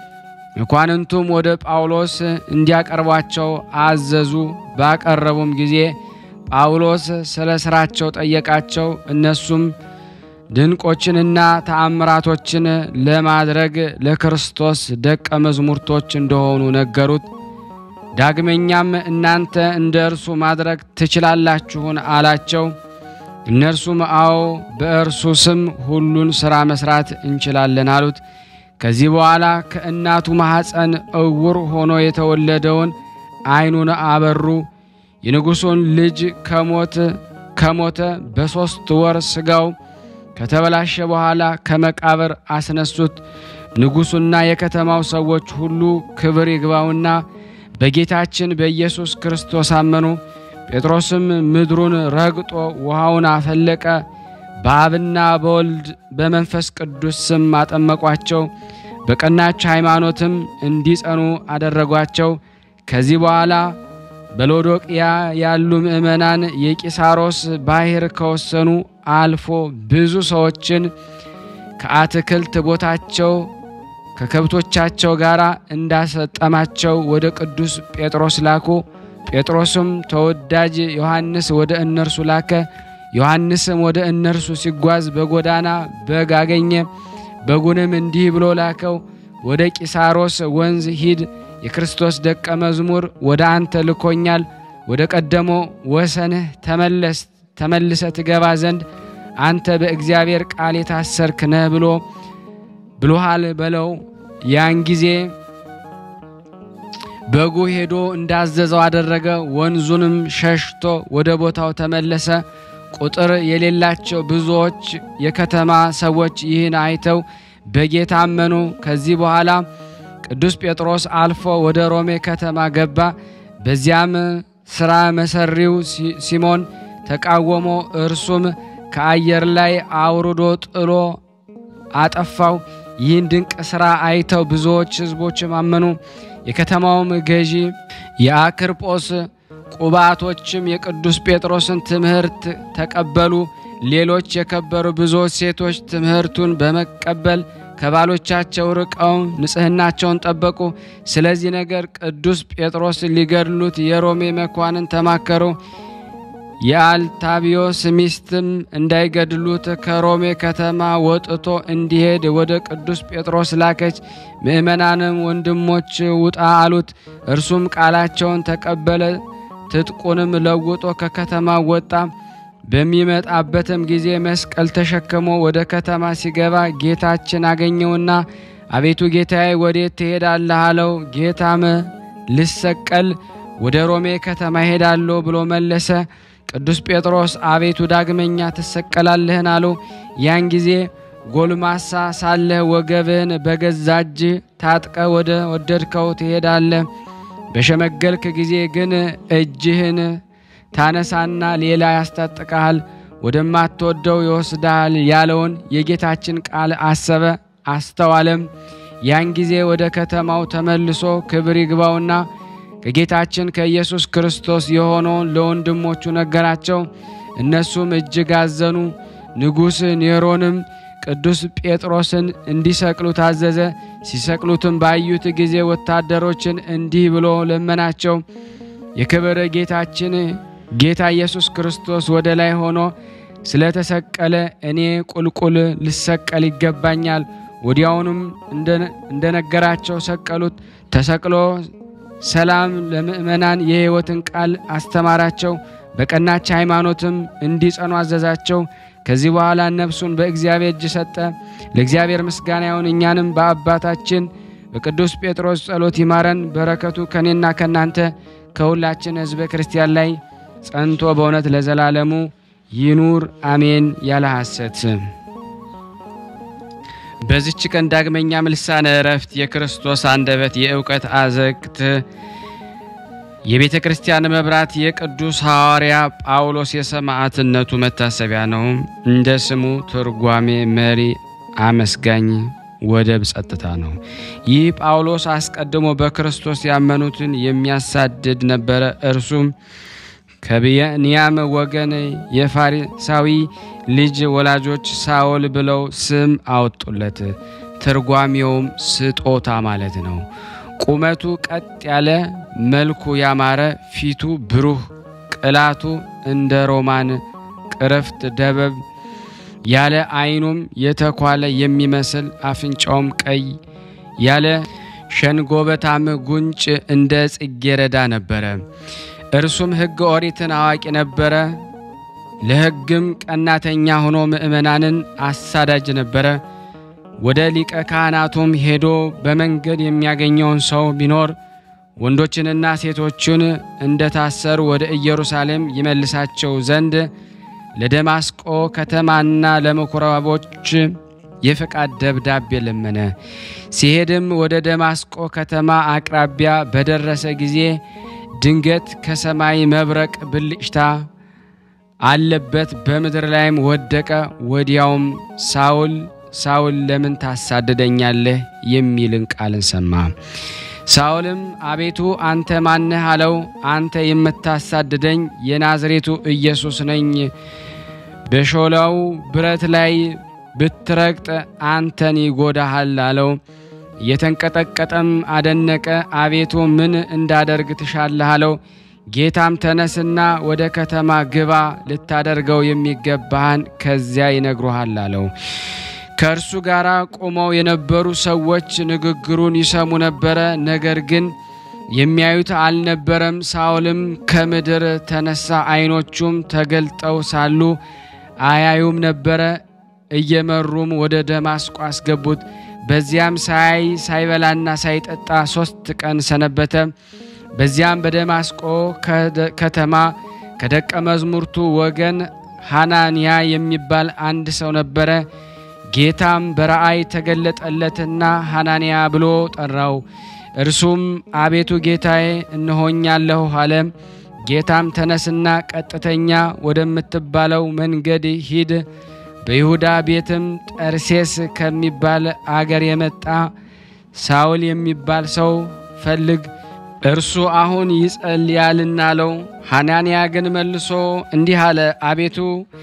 መኳንንቱም ወደ ጳውሎስ እንዲያቀርቧቸው አዘዙ። ባቀረቡም ጊዜ ጳውሎስ ስለ ሥራቸው ጠየቃቸው። እነሱም ድንቆችንና ተአምራቶችን ለማድረግ ለክርስቶስ ደቀ መዝሙርቶች እንደሆኑ ነገሩት። ዳግመኛም እናንተ እንደ እርሱ ማድረግ ትችላላችሁን? አላቸው። እነርሱም አዎ፣ በእርሱ ስም ሁሉን ሥራ መሥራት እንችላለን አሉት። ከዚህ በኋላ ከእናቱ ማኅፀን እውር ሆኖ የተወለደውን ዓይኑን አበሩ። የንጉሡን ልጅ ከሞት ከሞተ በሦስት ወር ሥጋው ከተበላሸ በኋላ ከመቃብር አስነሱት። ንጉሡና የከተማው ሰዎች ሁሉ ክብር ይግባውና በጌታችን በኢየሱስ ክርስቶስ አመኑ። ጴጥሮስም ምድሩን ረግጦ ውሃውን አፈለቀ። በአብና በወልድ በመንፈስ ቅዱስ ስም አጠመቋቸው። በቀናች ሃይማኖትም እንዲጸኑ አደረጓቸው። ከዚህ በኋላ በሎዶቅያ ያሉ ምዕመናን የቂሳሮስ ባሕር ከወሰኑ አልፎ ብዙ ሰዎችን ከአትክልት ቦታቸው ከከብቶቻቸው ጋር እንዳሰጠማቸው ወደ ቅዱስ ጴጥሮስ ላኩ። ጴጥሮስም ተወዳጅ ዮሐንስ ወደ እነርሱ ላከ። ዮሐንስም ወደ እነርሱ ሲጓዝ በጎዳና በግ አገኘ። በጉንም እንዲህ ብሎ ላከው፣ ወደ ቂሳሮስ ወንዝ ሂድ፣ የክርስቶስ ደቀ መዝሙር ወደ አንተ ልኮኛል። ወደ ቀደሞ ወሰንህ ተመለስ ተመልሰ ትገባ ዘንድ አንተ በእግዚአብሔር ቃል የታሰርክ ነህ ብሎ ብሎሃል በለው። ያን ጊዜ በጉ ሄዶ እንዳዘዘው አደረገ። ወንዙንም ሸሽቶ ወደ ቦታው ተመለሰ። ቁጥር የሌላቸው ብዙዎች የከተማ ሰዎች ይህን አይተው በጌታ አመኑ። ከዚህ በኋላ ቅዱስ ጴጥሮስ አልፎ ወደ ሮሜ ከተማ ገባ። በዚያም ሥራ መሰሪው ሲሞን ተቃወሞ፣ እርሱም ከአየር ላይ አውርዶ ጥሎ አጠፋው። ይህን ድንቅ ሥራ አይተው ብዙዎች ሕዝቦችም አመኑ። የከተማውም ገዢ የአክርጶስ ቁባቶችም የቅዱስ ጴጥሮስን ትምህርት ተቀበሉ። ሌሎች የከበሩ ብዙዎች ሴቶች ትምህርቱን በመቀበል ከባሎቻቸው ርቀው ንጽሕናቸውን ጠበቁ። ስለዚህ ነገር ቅዱስ ጴጥሮስ ሊገድሉት የሮሜ መኳንን ተማከሩ። የአልታቢዮስ ሚስትም እንዳይገድሉት ከሮሜ ከተማ ወጥቶ እንዲሄድ ወደ ቅዱስ ጴጥሮስ ላከች። ምእመናንም ወንድሞች ውጣ አሉት። እርሱም ቃላቸውን ተቀበለ። ትጥቁንም ለውጦ ከከተማ ወጣ። በሚመጣበትም ጊዜ መስቀል ተሸክሞ ወደ ከተማ ሲገባ ጌታችን አገኘውና አቤቱ ጌታዬ ወዴት ትሄዳለህ? አለው። ጌታም ልሰቀል ወደ ሮሜ ከተማ ሄዳለሁ ብሎ መለሰ። ቅዱስ ጴጥሮስ አቤቱ ዳግመኛ ትሰቀላለህን? አለው። ያን ጊዜ ጎልማሳ ሳለህ ወገብህን በገዛ እጅህ ታጥቀ ወደ ወደድከው ትሄዳለህ። በሸመገልክ ጊዜ ግን እጅህን ታነሳና ሌላ ያስታጥቅሃል፣ ወደማትወደው ይወስድሃል ያለውን የጌታችን ቃል አሰበ አስተዋለም። ያን ጊዜ ወደ ከተማው ተመልሶ ክብር ይግባውና ከጌታችን ከኢየሱስ ክርስቶስ የሆነውን ለወንድሞቹ ነገራቸው። እነሱም እጅግ አዘኑ። ንጉሥ ኔሮንም ቅዱስ ጴጥሮስን እንዲሰቅሉ ታዘዘ። ሲሰቅሉትም ባዩት ጊዜ ወታደሮችን እንዲህ ብሎ ለመናቸው። የክብር ጌታችን ጌታ ኢየሱስ ክርስቶስ ወደ ላይ ሆኖ ስለተሰቀለ እኔ ቁልቁል ልሰቀል ይገባኛል። ወዲያውኑም እንደነገራቸው ሰቀሉት። ተሰቅሎ ሰላም ለምእመናን የሕይወትን ቃል አስተማራቸው። በቀናች ሃይማኖትም እንዲጸኑ አዘዛቸው። ከዚህ በኋላ ነፍሱን በእግዚአብሔር እጅ ሰጠ። ለእግዚአብሔር ምስጋና ይሁን። እኛንም በአባታችን በቅዱስ ጴጥሮስ ጸሎት ይማረን። በረከቱ ከእኔና ከእናንተ ከሁላችን ሕዝበ ክርስቲያን ላይ ጸንቶ በእውነት ለዘላለሙ ይኑር አሜን። ያለ ሐሰት በዚች ቀን ዳግመኛም ልሳነ ዕረፍት የክርስቶስ አንደበት የእውቀት አዘቅት የቤተ ክርስቲያን መብራት የቅዱስ ሐዋርያ ጳውሎስ የሰማዕትነቱ መታሰቢያ ነው። እንደ ስሙ ትርጓሜ መሪ፣ አመስጋኝ፣ ወደብ ጸጥታ ነው። ይህ ጳውሎስ አስቀድሞ በክርስቶስ ያመኑትን የሚያሳድድ ነበረ። እርሱም ከብንያም ወገን የፋሪሳዊ ልጅ ወላጆች ሳውል ብለው ስም አወጡለት። ትርጓሜውም ስጦታ ማለት ነው። ቁመቱ ቀጥ ያለ፣ መልኩ ያማረ፣ ፊቱ ብሩህ፣ ቅላቱ እንደ ሮማን ቅርፍት ደበብ ያለ፣ ዓይኑም የተኳለ የሚመስል አፍንጫውም ቀይ ያለ፣ ሸንጎበታም ጉንጭ እንደ ጽጌረዳ ነበረ። እርሱም ሕገ ኦሪትን አዋቂ ነበረ። ለሕግም ቀናተኛ ሆኖ ምእመናንን አሳዳጅ ነበረ። ወደ ሊቀ ካህናቱም ሄዶ በመንገድ የሚያገኘውን ሰው ቢኖር ወንዶችንና ሴቶችን እንደታሰሩ ወደ ኢየሩሳሌም ይመልሳቸው ዘንድ ለደማስቆ ከተማና ለምኩራቦች የፈቃድ ደብዳቤ ለመነ። ሲሄድም ወደ ደማስቆ ከተማ አቅራቢያ በደረሰ ጊዜ ድንገት ከሰማይ መብረቅ ብልጭታ አለበት፣ በምድር ላይም ወደቀ። ወዲያውም ሳውል ሳውል ለምን ታሳድደኛለህ? የሚልን ቃልን ሰማ። ሳውልም አቤቱ አንተ ማነህ? አለው። አንተ የምታሳድደኝ የናዝሬቱ ኢየሱስ ነኝ። በሾላው ብረት ላይ ብትረግጥ አንተን ይጎዳሃል አለው። እየተንቀጠቀጠም አደነቀ። አቤቱ ምን እንዳደርግ ትሻለህ? አለው። ጌታም ተነስና ወደ ከተማ ግባ፣ ልታደርገው የሚገባህን ከዚያ ይነግሩሃል አለው። ከእርሱ ጋር ቆመው የነበሩ ሰዎች ንግግሩን ይሰሙ ነበረ፣ ነገር ግን የሚያዩት አልነበረም። ሳውልም ከምድር ተነሳ፣ ዓይኖቹም ተገልጠው ሳሉ አያዩም ነበረ። እየመሩም ወደ ደማስቆ አስገቡት። በዚያም ሳይ ሳይበላና ሳይጠጣ ሦስት ቀን ሰነበተ። በዚያም በደማስቆ ከተማ ከደቀ መዝሙርቱ ወገን ሐናንያ የሚባል አንድ ሰው ነበረ። ጌታም በራእይ ተገለጠለትና ሐናንያ ብሎ ጠራው። እርሱም አቤቱ ጌታዬ እነሆኛለሁ አለ። ጌታም ተነስና ቀጥተኛ ወደምትባለው መንገድ ሂድ፣ በይሁዳ ቤትም ጠርሴስ ከሚባል አገር የመጣ ሳውል የሚባል ሰው ፈልግ፣ እርሱ አሁን ይጸልያልና አለው። ሐናንያ ግን መልሶ እንዲህ አለ፣ አቤቱ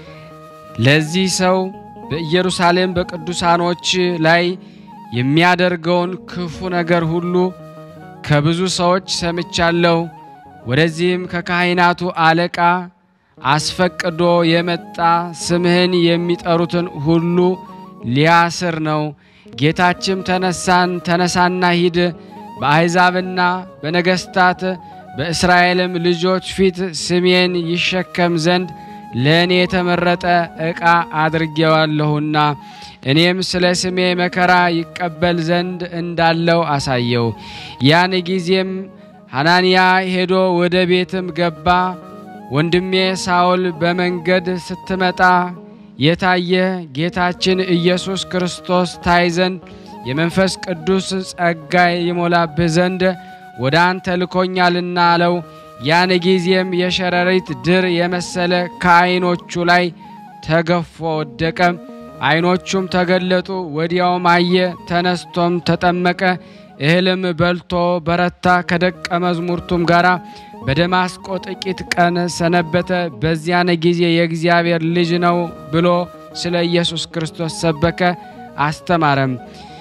ለዚህ ሰው በኢየሩሳሌም በቅዱሳኖች ላይ የሚያደርገውን ክፉ ነገር ሁሉ ከብዙ ሰዎች ሰምቻለሁ። ወደዚህም ከካህናቱ አለቃ አስፈቅዶ የመጣ ስምህን የሚጠሩትን ሁሉ ሊያስር ነው። ጌታችም ተነሳን ተነሳና ሂድ በአሕዛብና በነገሥታት በእስራኤልም ልጆች ፊት ስሜን ይሸከም ዘንድ ለእኔ የተመረጠ ዕቃ አድርጌዋለሁና እኔም ስለ ስሜ መከራ ይቀበል ዘንድ እንዳለው አሳየው። ያን ጊዜም ሐናንያ ሄዶ ወደ ቤትም ገባ። ወንድሜ ሳውል በመንገድ ስትመጣ የታየ ጌታችን ኢየሱስ ክርስቶስ ታይ ዘንድ የመንፈስ ቅዱስ ጸጋ ይሞላብህ ዘንድ ወደ አንተ ልኮኛልና አለው። ያን ጊዜም የሸረሪት ድር የመሰለ ከዓይኖቹ ላይ ተገፎ ወደቀ። ዓይኖቹም ተገለጡ። ወዲያውም አየ። ተነስቶም ተጠመቀ። እህልም በልቶ በረታ። ከደቀ መዝሙርቱም ጋር በደማስቆ ጥቂት ቀን ሰነበተ። በዚያን ጊዜ የእግዚአብሔር ልጅ ነው ብሎ ስለ ኢየሱስ ክርስቶስ ሰበከ፣ አስተማረም።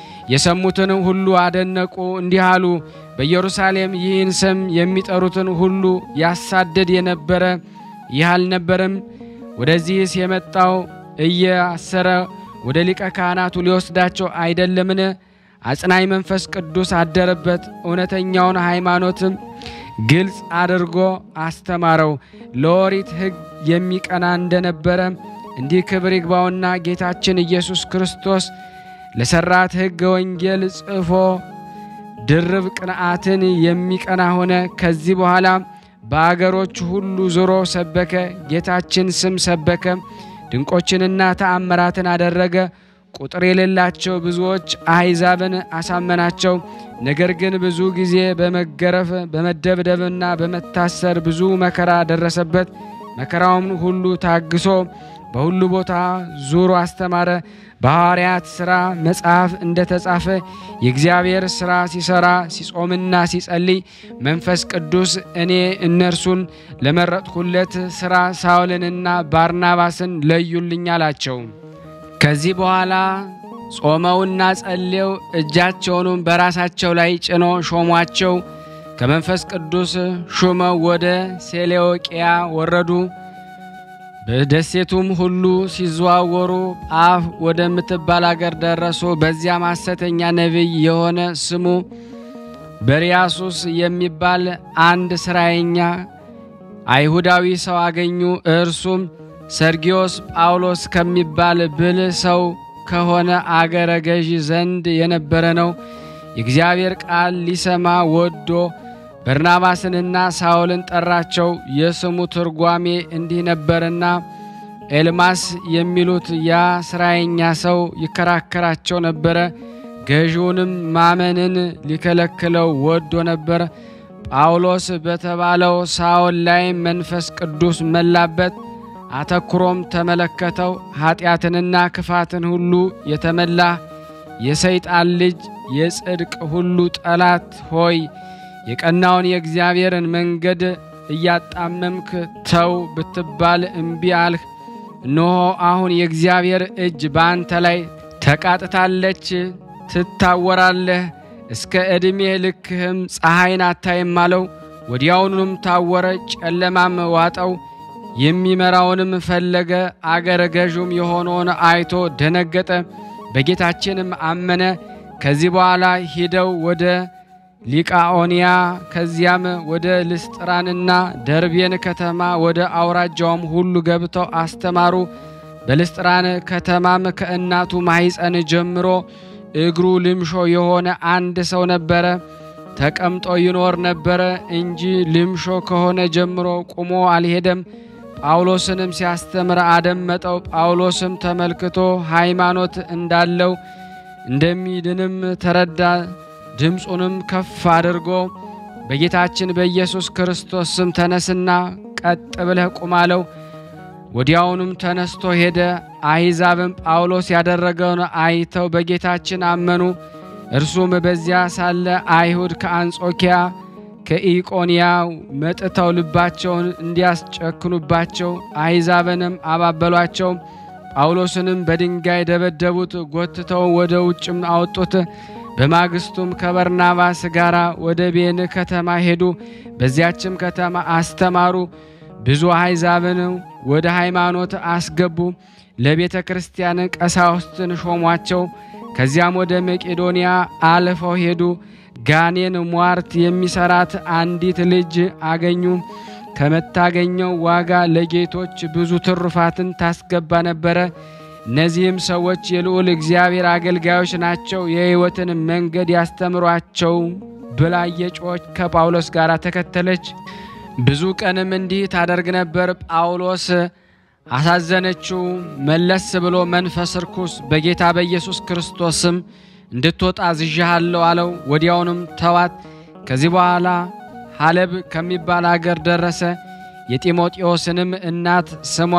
የሰሙትን ሁሉ አደነቁ፣ እንዲህ አሉ። በኢየሩሳሌም ይህን ስም የሚጠሩትን ሁሉ ያሳደድ የነበረ ይህ አልነበረም? ወደዚህስ የመጣው እያሰረ ወደ ሊቀ ካህናቱ ሊወስዳቸው አይደለምን? አጽናኝ መንፈስ ቅዱስ አደረበት። እውነተኛውን ሃይማኖትም ግልጽ አድርጎ አስተማረው። ለኦሪት ሕግ የሚቀና እንደነበረ እንዲህ ክብር ይግባውና ጌታችን ኢየሱስ ክርስቶስ ለሰራት ሕገ ወንጌል ጽፎ ድርብ ቅንዓትን የሚቀና ሆነ። ከዚህ በኋላ በአገሮች ሁሉ ዞሮ ሰበከ። ጌታችን ስም ሰበከ። ድንቆችንና ተአምራትን አደረገ። ቁጥር የሌላቸው ብዙዎች አሕዛብን አሳመናቸው። ነገር ግን ብዙ ጊዜ በመገረፍ በመደብደብና በመታሰር ብዙ መከራ ደረሰበት። መከራውን ሁሉ ታግሶ በሁሉ ቦታ ዙሮ አስተማረ። በሐዋርያት ሥራ መጽሐፍ እንደተጻፈ የእግዚአብሔር ሥራ ሲሠራ ሲጾምና ሲጸልይ መንፈስ ቅዱስ እኔ እነርሱን ለመረጥኩለት ሥራ ሳውልንና ባርናባስን ለዩልኝ አላቸው። ከዚህ በኋላ ጾመውና ጸልየው እጃቸውንም በራሳቸው ላይ ጭኖ ሾሟቸው። ከመንፈስ ቅዱስ ሹመው ወደ ሴሌዎቅያ ወረዱ። በደሴቱም ሁሉ ሲዘዋወሩ ጳፍ ወደምትባል አገር ደረሱ። በዚያም ሐሰተኛ ነቢይ የሆነ ስሙ በርያሱስ የሚባል አንድ ስራየኛ አይሁዳዊ ሰው አገኙ። እርሱም ሰርጊዮስ ጳውሎስ ከሚባል ብልህ ሰው ከሆነ አገረ ገዢ ዘንድ የነበረ ነው። የእግዚአብሔር ቃል ሊሰማ ወዶ በርናባስንና ሳውልን ጠራቸው። የስሙ ትርጓሜ እንዲህ ነበርና ኤልማስ የሚሉት ያ ስራየኛ ሰው ይከራከራቸው ነበረ። ገዢውንም ማመንን ሊከለክለው ወዶ ነበር። ጳውሎስ በተባለው ሳውል ላይ መንፈስ ቅዱስ መላበት። አተኩሮም ተመለከተው። ኃጢአትንና ክፋትን ሁሉ የተመላ የሰይጣን ልጅ የጽድቅ ሁሉ ጠላት ሆይ የቀናውን የእግዚአብሔርን መንገድ እያጣመምክ ተው ብትባል እምቢ አልህ። እነሆ አሁን የእግዚአብሔር እጅ በአንተ ላይ ተቃጥታለች፣ ትታወራለህ፣ እስከ ዕድሜ ልክህም ፀሐይን አታይም አለው። ወዲያውኑም ታወረ፣ ጨለማም ዋጠው። የሚመራውንም ፈለገ። አገረ ገዡም የሆነውን አይቶ ደነገጠ፣ በጌታችንም አመነ። ከዚህ በኋላ ሂደው ወደ ሊቃኦንያ ከዚያም ወደ ልስጥራንና ደርቤን ከተማ ወደ አውራጃውም ሁሉ ገብተው አስተማሩ። በልስጥራን ከተማም ከእናቱ ማኅፀን ጀምሮ እግሩ ልምሾ የሆነ አንድ ሰው ነበረ። ተቀምጦ ይኖር ነበረ እንጂ ልምሾ ከሆነ ጀምሮ ቁሞ አልሄደም። ጳውሎስንም ሲያስተምር አደመጠው። ጳውሎስም ተመልክቶ ሃይማኖት እንዳለው እንደሚድንም ተረዳ። ድምፁንም ከፍ አድርጎ በጌታችን በኢየሱስ ክርስቶስ ስም ተነስና ቀጥ ብለህ ቁም አለው። ወዲያውኑም ተነስቶ ሄደ። አሕዛብም ጳውሎስ ያደረገውን አይተው በጌታችን አመኑ። እርሱም በዚያ ሳለ አይሁድ ከአንጾኪያ ከኢቆንያ መጥተው ልባቸውን እንዲያስጨክኑባቸው አሕዛብንም አባበሏቸው። ጳውሎስንም በድንጋይ ደበደቡት፣ ጎትተው ወደ ውጭም አወጡት። በማግስቱም ከበርናባስ ጋር ወደ ቤን ከተማ ሄዱ። በዚያችም ከተማ አስተማሩ። ብዙ አሕዛብን ወደ ሃይማኖት አስገቡ። ለቤተ ክርስቲያን ቀሳውስትን ሾሟቸው። ከዚያም ወደ መቄዶንያ አልፈው ሄዱ። ጋኔን ሟርት የሚሰራት አንዲት ልጅ አገኙ። ከምታገኘው ዋጋ ለጌቶች ብዙ ትሩፋትን ታስገባ ነበረ። እነዚህም ሰዎች የልዑል እግዚአብሔር አገልጋዮች ናቸው፣ የሕይወትን መንገድ ያስተምሯቸው ብላ እየጮኸች ከጳውሎስ ጋር ተከተለች። ብዙ ቀንም እንዲህ ታደርግ ነበር። ጳውሎስ አሳዘነችው። መለስ ብሎ መንፈስ ርኩስ በጌታ በኢየሱስ ክርስቶስ ስም እንድትወጣ ዝዣሃለሁ አለው። ወዲያውንም ተዋት። ከዚህ በኋላ ሐለብ ከሚባል አገር ደረሰ። የጢሞቴዎስንም እናት ስሟ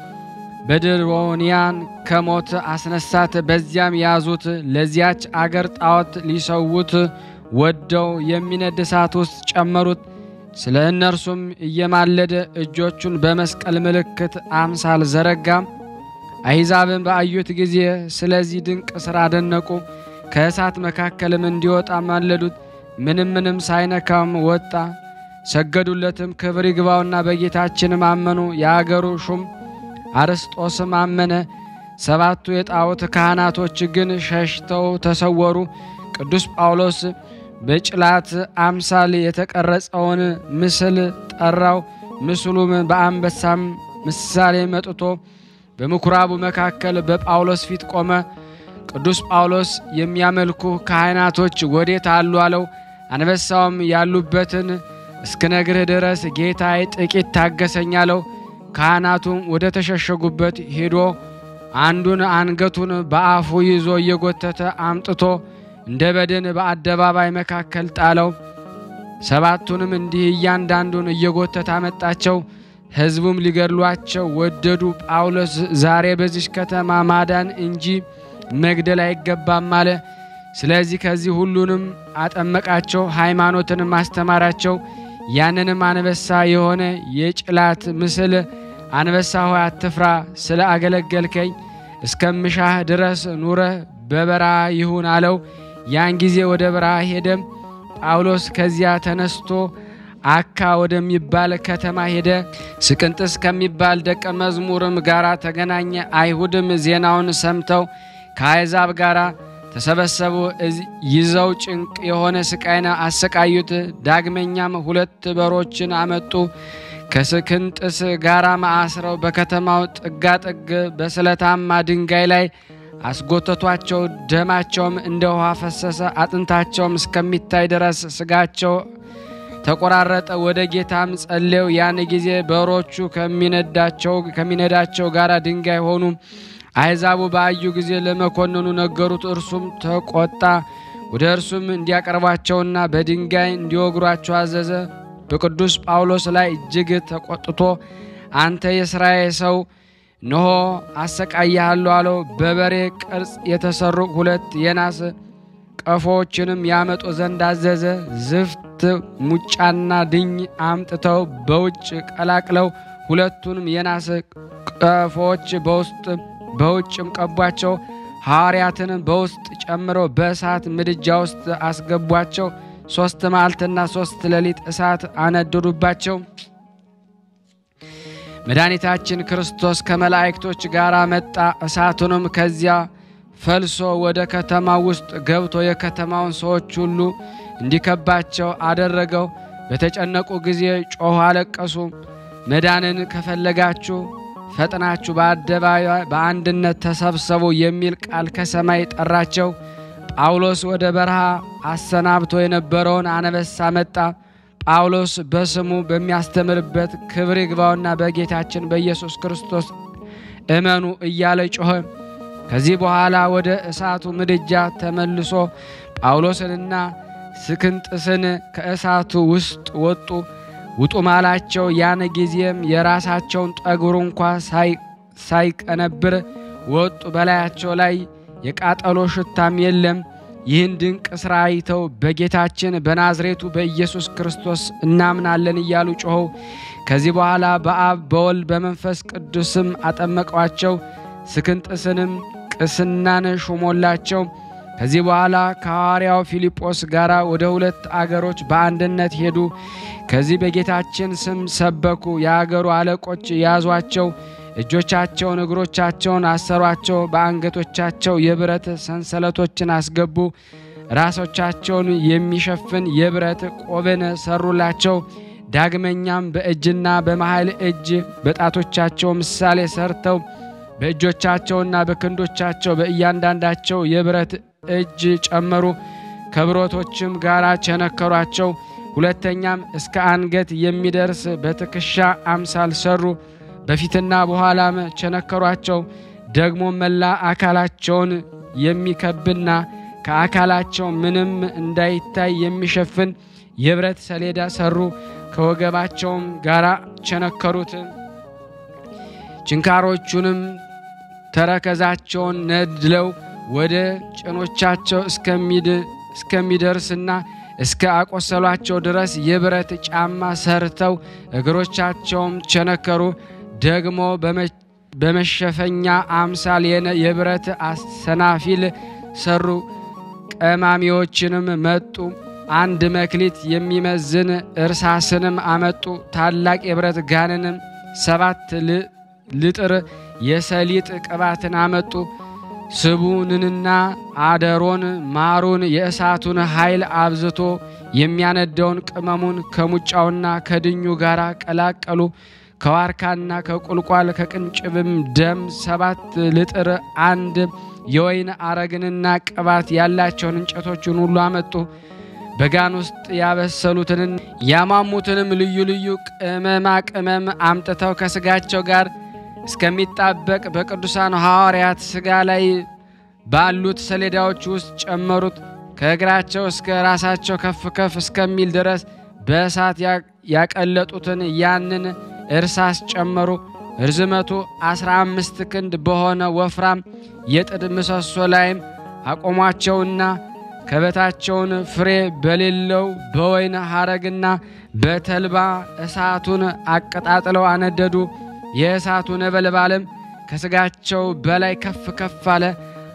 በድሮንያን ከሞት አስነሳት። በዚያም ያዙት። ለዚያች አገር ጣዖት ሊሰዉት ወደው የሚነድ እሳት ውስጥ ጨመሩት። ስለ እነርሱም እየማለደ እጆቹን በመስቀል ምልክት አምሳል ዘረጋ። አሕዛብን በአዩት ጊዜ ስለዚህ ድንቅ ሥራ አደነቁ። ከእሳት መካከልም እንዲወጣ ማለዱት። ምንም ምንም ሳይነካም ወጣ። ሰገዱለትም። ክብር ይግባውና በጌታችንም አመኑ። የአገሩ ሹም አርስጦስም አመነ። ሰባቱ የጣዖት ካህናቶች ግን ሸሽተው ተሰወሩ። ቅዱስ ጳውሎስ በጭላት አምሳል የተቀረጸውን ምስል ጠራው። ምስሉም በአንበሳም ምሳሌ መጥቶ በምኩራቡ መካከል በጳውሎስ ፊት ቆመ። ቅዱስ ጳውሎስ የሚያመልኩ ካህናቶች ወዴት አሉ አለው። አንበሳውም ያሉበትን እስክነግርህ ድረስ ጌታዬ ጥቂት ታገሰኝ አለው። ካህናቱም ወደ ተሸሸጉበት ሄዶ አንዱን አንገቱን በአፉ ይዞ እየጎተተ አምጥቶ እንደ በድን በአደባባይ መካከል ጣለው። ሰባቱንም እንዲህ እያንዳንዱን እየጎተተ አመጣቸው። ሕዝቡም ሊገድሏቸው ወደዱ። ጳውሎስ ዛሬ በዚች ከተማ ማዳን እንጂ መግደል አይገባም አለ። ስለዚህ ከዚህ ሁሉንም አጠመቃቸው፣ ሃይማኖትንም አስተማራቸው። ያንንም አንበሳ የሆነ የጭላት ምስል አንበሳ ሆይ አትፍራ፣ ስለ አገለገልከኝ እስከምሻህ ድረስ ኑረህ በበረሃ ይሁን አለው። ያን ጊዜ ወደ በረሃ ሄደም። ጳውሎስ ከዚያ ተነስቶ አካ ወደሚባል ከተማ ሄደ። ስቅንጥስ ከሚባል ደቀ መዝሙርም ጋር ተገናኘ። አይሁድም ዜናውን ሰምተው ከአሕዛብ ጋር ተሰበሰቡ። ይዘው ጭንቅ የሆነ ስቃይን አሰቃዩት። ዳግመኛም ሁለት በሮችን አመጡ። ከስክንጥስ ጋራም አስረው በከተማው ጥጋጥግ በስለታማ ድንጋይ ላይ አስጎተቷቸው። ደማቸውም እንደ ውሃ ፈሰሰ። አጥንታቸውም እስከሚታይ ድረስ ስጋቸው ተቆራረጠ። ወደ ጌታም ጸለዩ። ያን ጊዜ በሮቹ ከሚነዳቸው ጋር ድንጋይ ሆኑ። አሕዛቡ ባዩ ጊዜ ለመኮንኑ ነገሩት። እርሱም ተቆጣ። ወደ እርሱም እንዲያቀርቧቸውና በድንጋይ እንዲወግሯቸው አዘዘ። በቅዱስ ጳውሎስ ላይ እጅግ ተቆጥቶ አንተ የእስራኤል ሰው እነሆ አሰቃይሃለሁ አለው። በበሬ ቅርጽ የተሰሩ ሁለት የናስ ቀፎዎችንም ያመጡ ዘንድ አዘዘ። ዝፍት ሙጫና ድኝ አምጥተው በውጭ ቀላቅለው ሁለቱንም የናስ ቀፎዎች በውስጥ በውጭም ቀቧቸው። ሐዋርያትንም በውስጥ ጨምረው በእሳት ምድጃ ውስጥ አስገቧቸው። ሦስት መዓልትና ሦስት ሌሊት እሳት አነደዱባቸው። መድኃኒታችን ክርስቶስ ከመላእክቶች ጋር መጣ። እሳቱንም ከዚያ ፈልሶ ወደ ከተማ ውስጥ ገብቶ የከተማውን ሰዎች ሁሉ እንዲከባቸው አደረገው። በተጨነቁ ጊዜ ጮኹ፣ አለቀሱ። መዳንን ከፈለጋችሁ ፈጥናችሁ በአደባባይ በአንድነት ተሰብሰቡ የሚል ቃል ከሰማይ ጠራቸው። ጳውሎስ ወደ በረሃ አሰናብቶ የነበረውን አነበሳ መጣ። ጳውሎስ በስሙ በሚያስተምርበት ክብር ይግባውና በጌታችን በኢየሱስ ክርስቶስ እመኑ እያለ ጮኸ። ከዚህ በኋላ ወደ እሳቱ ምድጃ ተመልሶ ጳውሎስንና ስክንጥስን ከእሳቱ ውስጥ ወጡ ውጡ ማላቸው። ያን ጊዜም የራሳቸውን ጠጉር እንኳ ሳይቀነብር ወጡ። በላያቸው ላይ የቃጠሎ ሽታም የለም። ይህን ድንቅ ሥራ አይተው በጌታችን በናዝሬቱ በኢየሱስ ክርስቶስ እናምናለን እያሉ ጮኸው። ከዚህ በኋላ በአብ በወልድ በመንፈስ ቅዱስም አጠመቋቸው። ስክንጥስንም ቅስናን ሾሞላቸው። ከዚህ በኋላ ከሐዋርያው ፊልጶስ ጋር ወደ ሁለት አገሮች በአንድነት ሄዱ። ከዚህ በጌታችን ስም ሰበኩ። የአገሩ አለቆች ያዟቸው፣ እጆቻቸውን እግሮቻቸውን አሰሯቸው፣ በአንገቶቻቸው የብረት ሰንሰለቶችን አስገቡ። ራሶቻቸውን የሚሸፍን የብረት ቆብን ሰሩላቸው። ዳግመኛም በእጅና በመሃል እጅ በጣቶቻቸው ምሳሌ ሰርተው በእጆቻቸውና በክንዶቻቸው በእያንዳንዳቸው የብረት እጅ ጨመሩ። ከብረቶችም ጋር ቸነከሯቸው። ሁለተኛም እስከ አንገት የሚደርስ በትከሻ አምሳል ሰሩ። በፊትና በኋላም ቸነከሯቸው። ደግሞ መላ አካላቸውን የሚከብና ከአካላቸው ምንም እንዳይታይ የሚሸፍን የብረት ሰሌዳ ሰሩ። ከወገባቸውም ጋር ቸነከሩት። ችንካሮቹንም ተረከዛቸውን ነድለው ወደ ጭኖቻቸው እስከሚደርስና እስከ አቆሰሏቸው ድረስ የብረት ጫማ ሰርተው እግሮቻቸውም ቸነከሩ። ደግሞ በመሸፈኛ አምሳል የብረት አሰናፊል ሰሩ። ቀማሚዎችንም መጡ። አንድ መክሊት የሚመዝን እርሳስንም አመጡ። ታላቅ የብረት ጋንንም ሰባት ልጥር የሰሊጥ ቅባትን አመጡ። ስቡንንና አደሮን ማሩን የእሳቱን ኃይል አብዝቶ የሚያነደውን ቅመሙን ከሙጫውና ከድኙ ጋር ቀላቀሉ። ከዋርካና ከቁልቋል ከቅንጭብም ደም ሰባት ልጥር አንድ የወይን አረግንና ቅባት ያላቸውን እንጨቶችን ሁሉ አመጡ። በጋን ውስጥ ያበሰሉትንን ያማሙትንም ልዩ ልዩ ቅመማ ቅመም አምጥተው ከስጋቸው ጋር እስከሚጣበቅ በቅዱሳን ሐዋርያት ሥጋ ላይ ባሉት ሰሌዳዎች ውስጥ ጨመሩት። ከእግራቸው እስከ ራሳቸው ከፍ ከፍ እስከሚል ድረስ በእሳት ያቀለጡትን ያንን እርሳስ ጨመሩ። ርዝመቱ አስራ አምስት ክንድ በሆነ ወፍራም የጥድ ምሰሶ ላይም አቆሟቸውና ከበታቸውን ፍሬ በሌለው በወይን ሐረግና በተልባ እሳቱን አቀጣጥለው አነደዱ። የእሳቱ ነበልባልም ከስጋቸው በላይ ከፍ ከፍ አለ።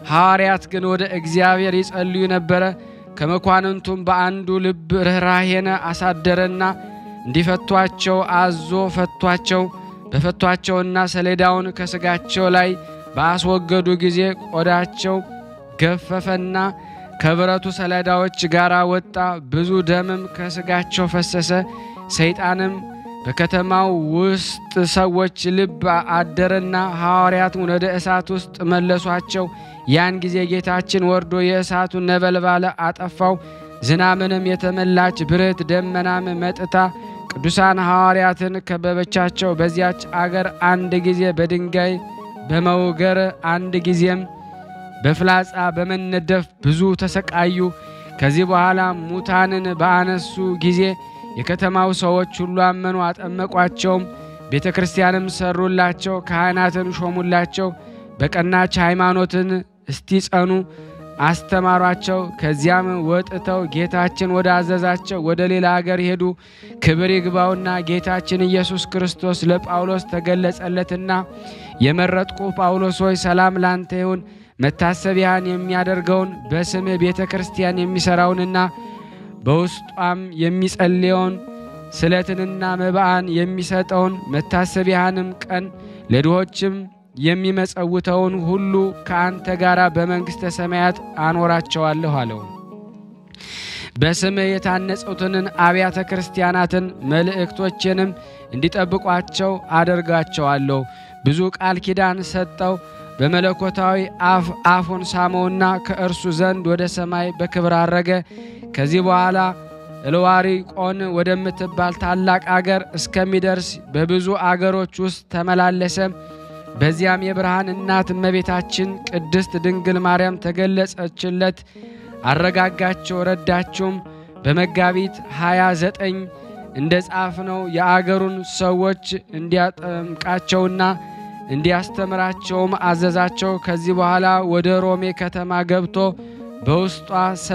ሐዋርያት ግን ወደ እግዚአብሔር ይጸልዩ ነበረ። ከመኳንንቱም በአንዱ ልብ ርኅራሄን አሳደረና እንዲፈቷቸው አዞ ፈቷቸው። በፈቷቸውና ሰሌዳውን ከሥጋቸው ላይ ባስወገዱ ጊዜ ቆዳቸው ገፈፈና ከብረቱ ሰሌዳዎች ጋር ወጣ። ብዙ ደምም ከሥጋቸው ፈሰሰ። ሰይጣንም በከተማው ውስጥ ሰዎች ልብ አደረና ሐዋርያትን ወደ እሳት ውስጥ መለሷቸው። ያን ጊዜ ጌታችን ወርዶ የእሳቱን ነበልባል አጠፋው። ዝናምንም የተመላች ብርት ደመናም መጥታ ቅዱሳን ሐዋርያትን ከበበቻቸው። በዚያች አገር አንድ ጊዜ በድንጋይ በመውገር አንድ ጊዜም በፍላጻ በመነደፍ ብዙ ተሰቃዩ። ከዚህ በኋላ ሙታንን በአነሱ ጊዜ የከተማው ሰዎች ሁሉ አመኑ፣ አጠመቋቸውም። ቤተ ክርስቲያንም ሰሩላቸው፣ ካህናትን ሾሙላቸው። በቀናች ሃይማኖትን እስቲጸኑ አስተማሯቸው። ከዚያም ወጥተው ጌታችን ወደ አዘዛቸው ወደ ሌላ አገር ሄዱ። ክብር ይግባውና ጌታችን ኢየሱስ ክርስቶስ ለጳውሎስ ተገለጸለትና የመረጥኩ ጳውሎስ ሆይ ሰላም ላንተ ይሁን መታሰቢያን የሚያደርገውን በስምህ ቤተ ክርስቲያን የሚሠራውንና በውስጧም የሚጸልየውን ስለትንና መባአን የሚሰጠውን መታሰቢያንም ቀን ለድሆችም የሚመጸውተውን ሁሉ ከአንተ ጋር በመንግሥተ ሰማያት አኖራቸዋለሁ አለው። በስምህ የታነጹትን አብያተ ክርስቲያናትን መልእክቶችንም እንዲጠብቋቸው አደርጋቸዋለሁ። ብዙ ቃል ኪዳን ሰጠው። በመለኮታዊ አፍ አፉን ሳመውና ከእርሱ ዘንድ ወደ ሰማይ በክብር አረገ። ከዚህ በኋላ እልዋሪቆን ወደምትባል ታላቅ አገር እስከሚደርስ በብዙ አገሮች ውስጥ ተመላለሰ። በዚያም የብርሃን እናት እመቤታችን ቅድስት ድንግል ማርያም ተገለጸችለት፣ አረጋጋቸው፣ ረዳችውም። በመጋቢት 29 እንደ ጻፍነው የአገሩን ሰዎች እንዲያጠምቃቸውና እንዲያስተምራቸውም አዘዛቸው። ከዚህ በኋላ ወደ ሮሜ ከተማ ገብቶ በውስጧ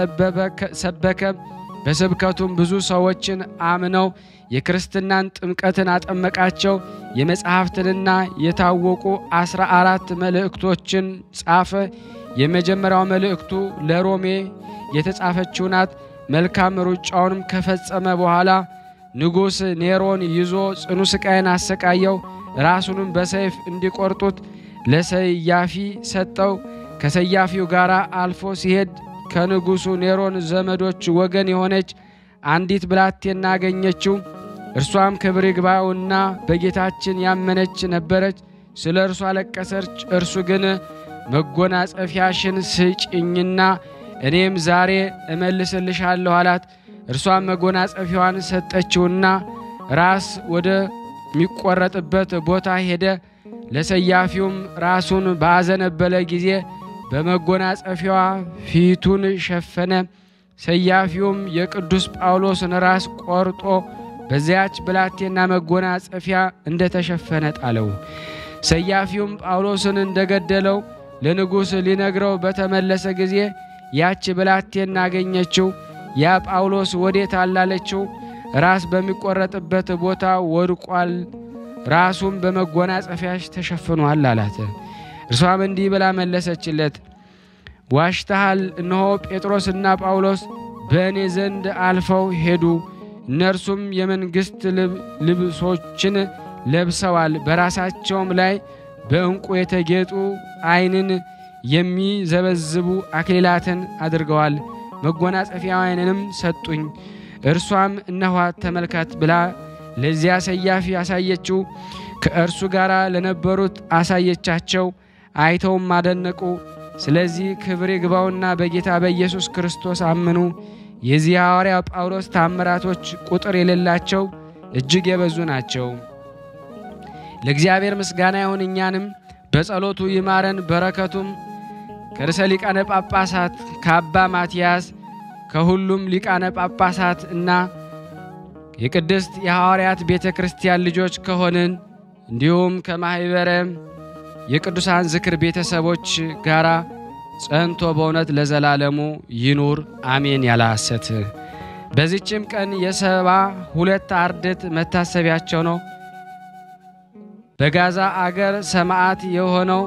ሰበከ። በስብከቱም ብዙ ሰዎችን አምነው የክርስትናን ጥምቀትን አጠመቃቸው። የመጽሐፍትንና የታወቁ አስራ አራት መልእክቶችን ጻፈ። የመጀመሪያው መልእክቱ ለሮሜ የተጻፈችው ናት። መልካም ሩጫውንም ከፈጸመ በኋላ ንጉሥ ኔሮን ይዞ ጽኑ ስቃይን አሰቃየው። ራሱንም በሰይፍ እንዲቆርጡት ለሰያፊ ሰጠው። ከሰያፊው ጋር አልፎ ሲሄድ ከንጉሡ ኔሮን ዘመዶች ወገን የሆነች አንዲት ብላቴና አገኘችው። እርሷም ክብር ይግባውና በጌታችን ያመነች ነበረች። ስለ እርሷ አለቀሰች። እርሱ ግን መጎናጸፊያሽን ስጭኝና እኔም ዛሬ እመልስልሻለሁ አላት። እርሷም መጎናጸፊያዋን ሰጠችውና ራስ ወደ ሚቆረጥበት ቦታ ሄደ። ለሰያፊውም ራሱን ባዘነበለ ጊዜ በመጎናጸፊያዋ ፊቱን ሸፈነ። ሰያፊውም የቅዱስ ጳውሎስን ራስ ቆርጦ በዚያች ብላቴና መጎናጸፊያ እንደተሸፈነ ጣለው። ሰያፊውም ጳውሎስን እንደገደለው ለንጉሥ ሊነግረው በተመለሰ ጊዜ ያች ብላቴና አገኘችው። ያ ጳውሎስ ወዴት አላለችው? ራስ በሚቆረጥበት ቦታ ወድቋል፣ ራሱም በመጎናጸፊያሽ ተሸፍኗል አላት። እርሷም እንዲህ ብላ መለሰችለት፣ ዋሽተሃል። እነሆ ጴጥሮስና ጳውሎስ በእኔ ዘንድ አልፈው ሄዱ። እነርሱም የመንግሥት ልብሶችን ለብሰዋል፣ በራሳቸውም ላይ በዕንቁ የተጌጡ ዓይንን የሚዘበዝቡ አክሊላትን አድርገዋል። መጎናጸፊያዋንም ሰጡኝ። እርሷም እነኋት ተመልከት ብላ ለዚያ ሰያፊ አሳየችው። ከእርሱ ጋር ለነበሩት አሳየቻቸው። አይተውም አደነቁ። ስለዚህ ክብር ይግባውና በጌታ በኢየሱስ ክርስቶስ አመኑ። የዚህ ሐዋርያ ጳውሎስ ታምራቶች ቁጥር የሌላቸው እጅግ የበዙ ናቸው። ለእግዚአብሔር ምስጋና ይሁን፣ እኛንም በጸሎቱ ይማረን። በረከቱም ከርዕሰ ሊቃነ ጳጳሳት ከአባ ማትያስ ከሁሉም ሊቃነ ጳጳሳት እና የቅድስት የሐዋርያት ቤተ ክርስቲያን ልጆች ከሆንን እንዲሁም ከማኅበረ የቅዱሳን ዝክር ቤተሰቦች ጋር ጸንቶ በእውነት ለዘላለሙ ይኑር አሜን። ያለ ሐሰት በዚችም ቀን የሰባ ሁለት አርድእት መታሰቢያቸው ነው። በጋዛ አገር ሰማዕት የሆነው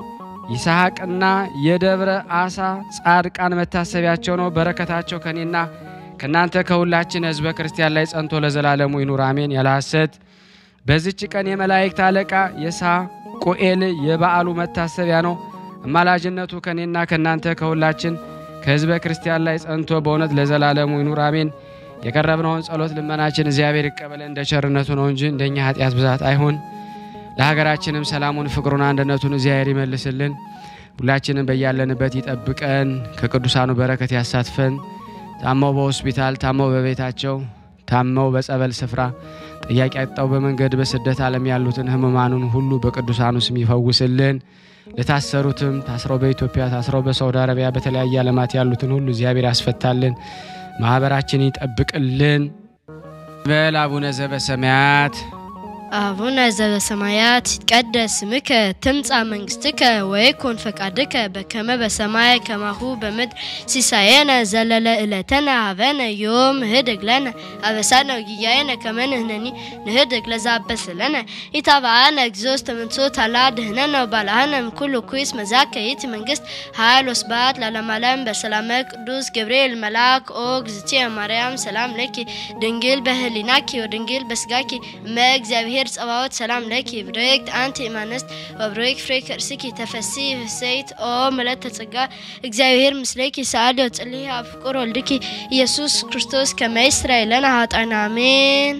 ይስሐቅና የደብረ አሳ ጻድቃን መታሰቢያቸው ነው። በረከታቸው ከኔና ከእናንተ ከሁላችን ሕዝበ ክርስቲያን ላይ ጸንቶ ለዘላለሙ ይኑር አሜን። ያለ ሐሰት በዚች ቀን የመላእክት አለቃ የሳቁኤል የበዓሉ መታሰቢያ ነው። አማላጅነቱ ከኔና ከእናንተ ከሁላችን ከሕዝበ ክርስቲያን ላይ ጸንቶ በእውነት ለዘላለሙ ይኑር አሜን። የቀረብነውን ጸሎት ልመናችን እግዚአብሔር ይቀበለን እንደ ቸርነቱ ነው እንጂ እንደኛ ኃጢአት ብዛት አይሁን። ለሀገራችንም ሰላሙን፣ ፍቅሩን፣ አንድነቱን እግዚአብሔር ይመልስልን። ሁላችንም በያለንበት ይጠብቀን፣ ከቅዱሳኑ በረከት ያሳትፈን። ታመው በሆስፒታል ታመው በቤታቸው ታመው በጸበል ስፍራ ጥያቄ አጣው በመንገድ በስደት ዓለም ያሉትን ሕሙማኑን ሁሉ በቅዱሳኑ ስም ይፈውስልን። ለታሰሩትም ታስረው በኢትዮጵያ ታስረው በሳውዲ አረቢያ በተለያየ ዓለማት ያሉትን ሁሉ እግዚአብሔር ያስፈታልን። ማህበራችን ይጠብቅልን። በል አቡነ ዘበሰማያት አቡነ ዘበሰማያት ይትቀደስ ስምከ ትምጻእ መንግስትከ ወይኩን ፈቃድከ በከመ በሰማይ ከማሁ በምድር ሲሳየነ ዘለለ ዕለተነ ሀበነ ዮም ንህድግ ለነ አበሳነ ወጌጋየነ ከመ ንሕነኒ ንህድግ ለዘአበሰ ለነ ኢታብአነ እግዚኦ ውስተ መንሱት አላ ድኅነነ ወባልሐነ እምኩሉ ኩይስ መዛከ ይእቲ መንግስት ኃይል ወስብሐት ለዓለመ ዓለም በሰላመ ቅዱስ ገብርኤል መልአክ ኦ እግዝእትየ ማርያም ሰላም ለኪ ድንግል በህሊናኪ ወድንግል በስጋኪ እመ እግዚአብሔር ጸባዖት ሰላም ለኪ ብርክት አንቲ እማንስት ወብሩክ ፍሬ ከርስኪ ተፈሲ ፍሴት ኦ ምልዕተ ጸጋ እግዚአብሔር ምስሌኪ ሰአሊ ወጽልሂ አብ ፍቁር ወልድኪ ኢየሱስ ክርስቶስ ከመ ይስረይ ለነ ኃጣውኢነ አሜን።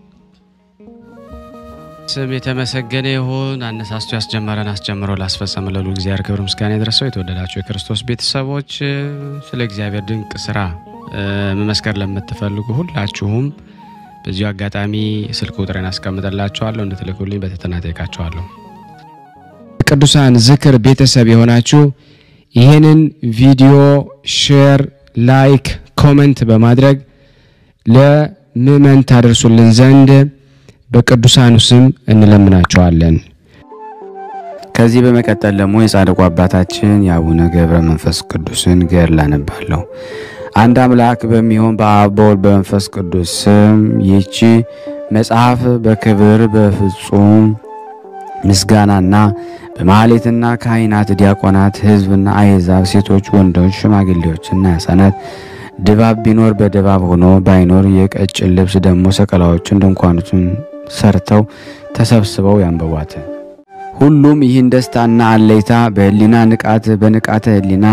ስም የተመሰገነ ይሁን። አነሳስቶ ያስጀመረን አስጀምሮ ላስፈጸመ ለሉ እግዚአብሔር ክብር ምስጋና ይድረሰው። የተወደዳቸው የክርስቶስ ቤተሰቦች ስለ እግዚአብሔር ድንቅ ስራ መመስከር ለምትፈልጉ ሁላችሁም በዚሁ አጋጣሚ ስልክ ቁጥሬን አስቀምጠላችኋለሁ እንድትልኩልኝ በትህትና ጠይቃችኋለሁ። ቅዱሳን ዝክር ቤተሰብ የሆናችሁ ይህንን ቪዲዮ ሼር፣ ላይክ፣ ኮመንት በማድረግ ለምእመን ታደርሱልን ዘንድ በቅዱሳኑ ስም እንለምናቸዋለን። ከዚህ በመቀጠል ደግሞ የጻድቁ አባታችን የአቡነ ገብረ መንፈስ ቅዱስን ገድል አነባለሁ። አንድ አምላክ በሚሆን በአብ በወልድ በመንፈስ ቅዱስ ስም ይህቺ መጽሐፍ በክብር በፍጹም ምስጋናና በማህሌትና ካህናት፣ ዲያቆናት፣ ሕዝብና አሕዛብ፣ ሴቶች፣ ወንዶች፣ ሽማግሌዎችና ሕፃናት ድባብ ቢኖር በድባብ ሆኖ ባይኖር የቀጭን ልብስ ደግሞ ሰቀላዎችን ድንኳኖችን ሰርተው ተሰብስበው ያንበቧት። ሁሉም ይህን ደስታና አለይታ በህሊና ንቃት በንቃተ ህሊና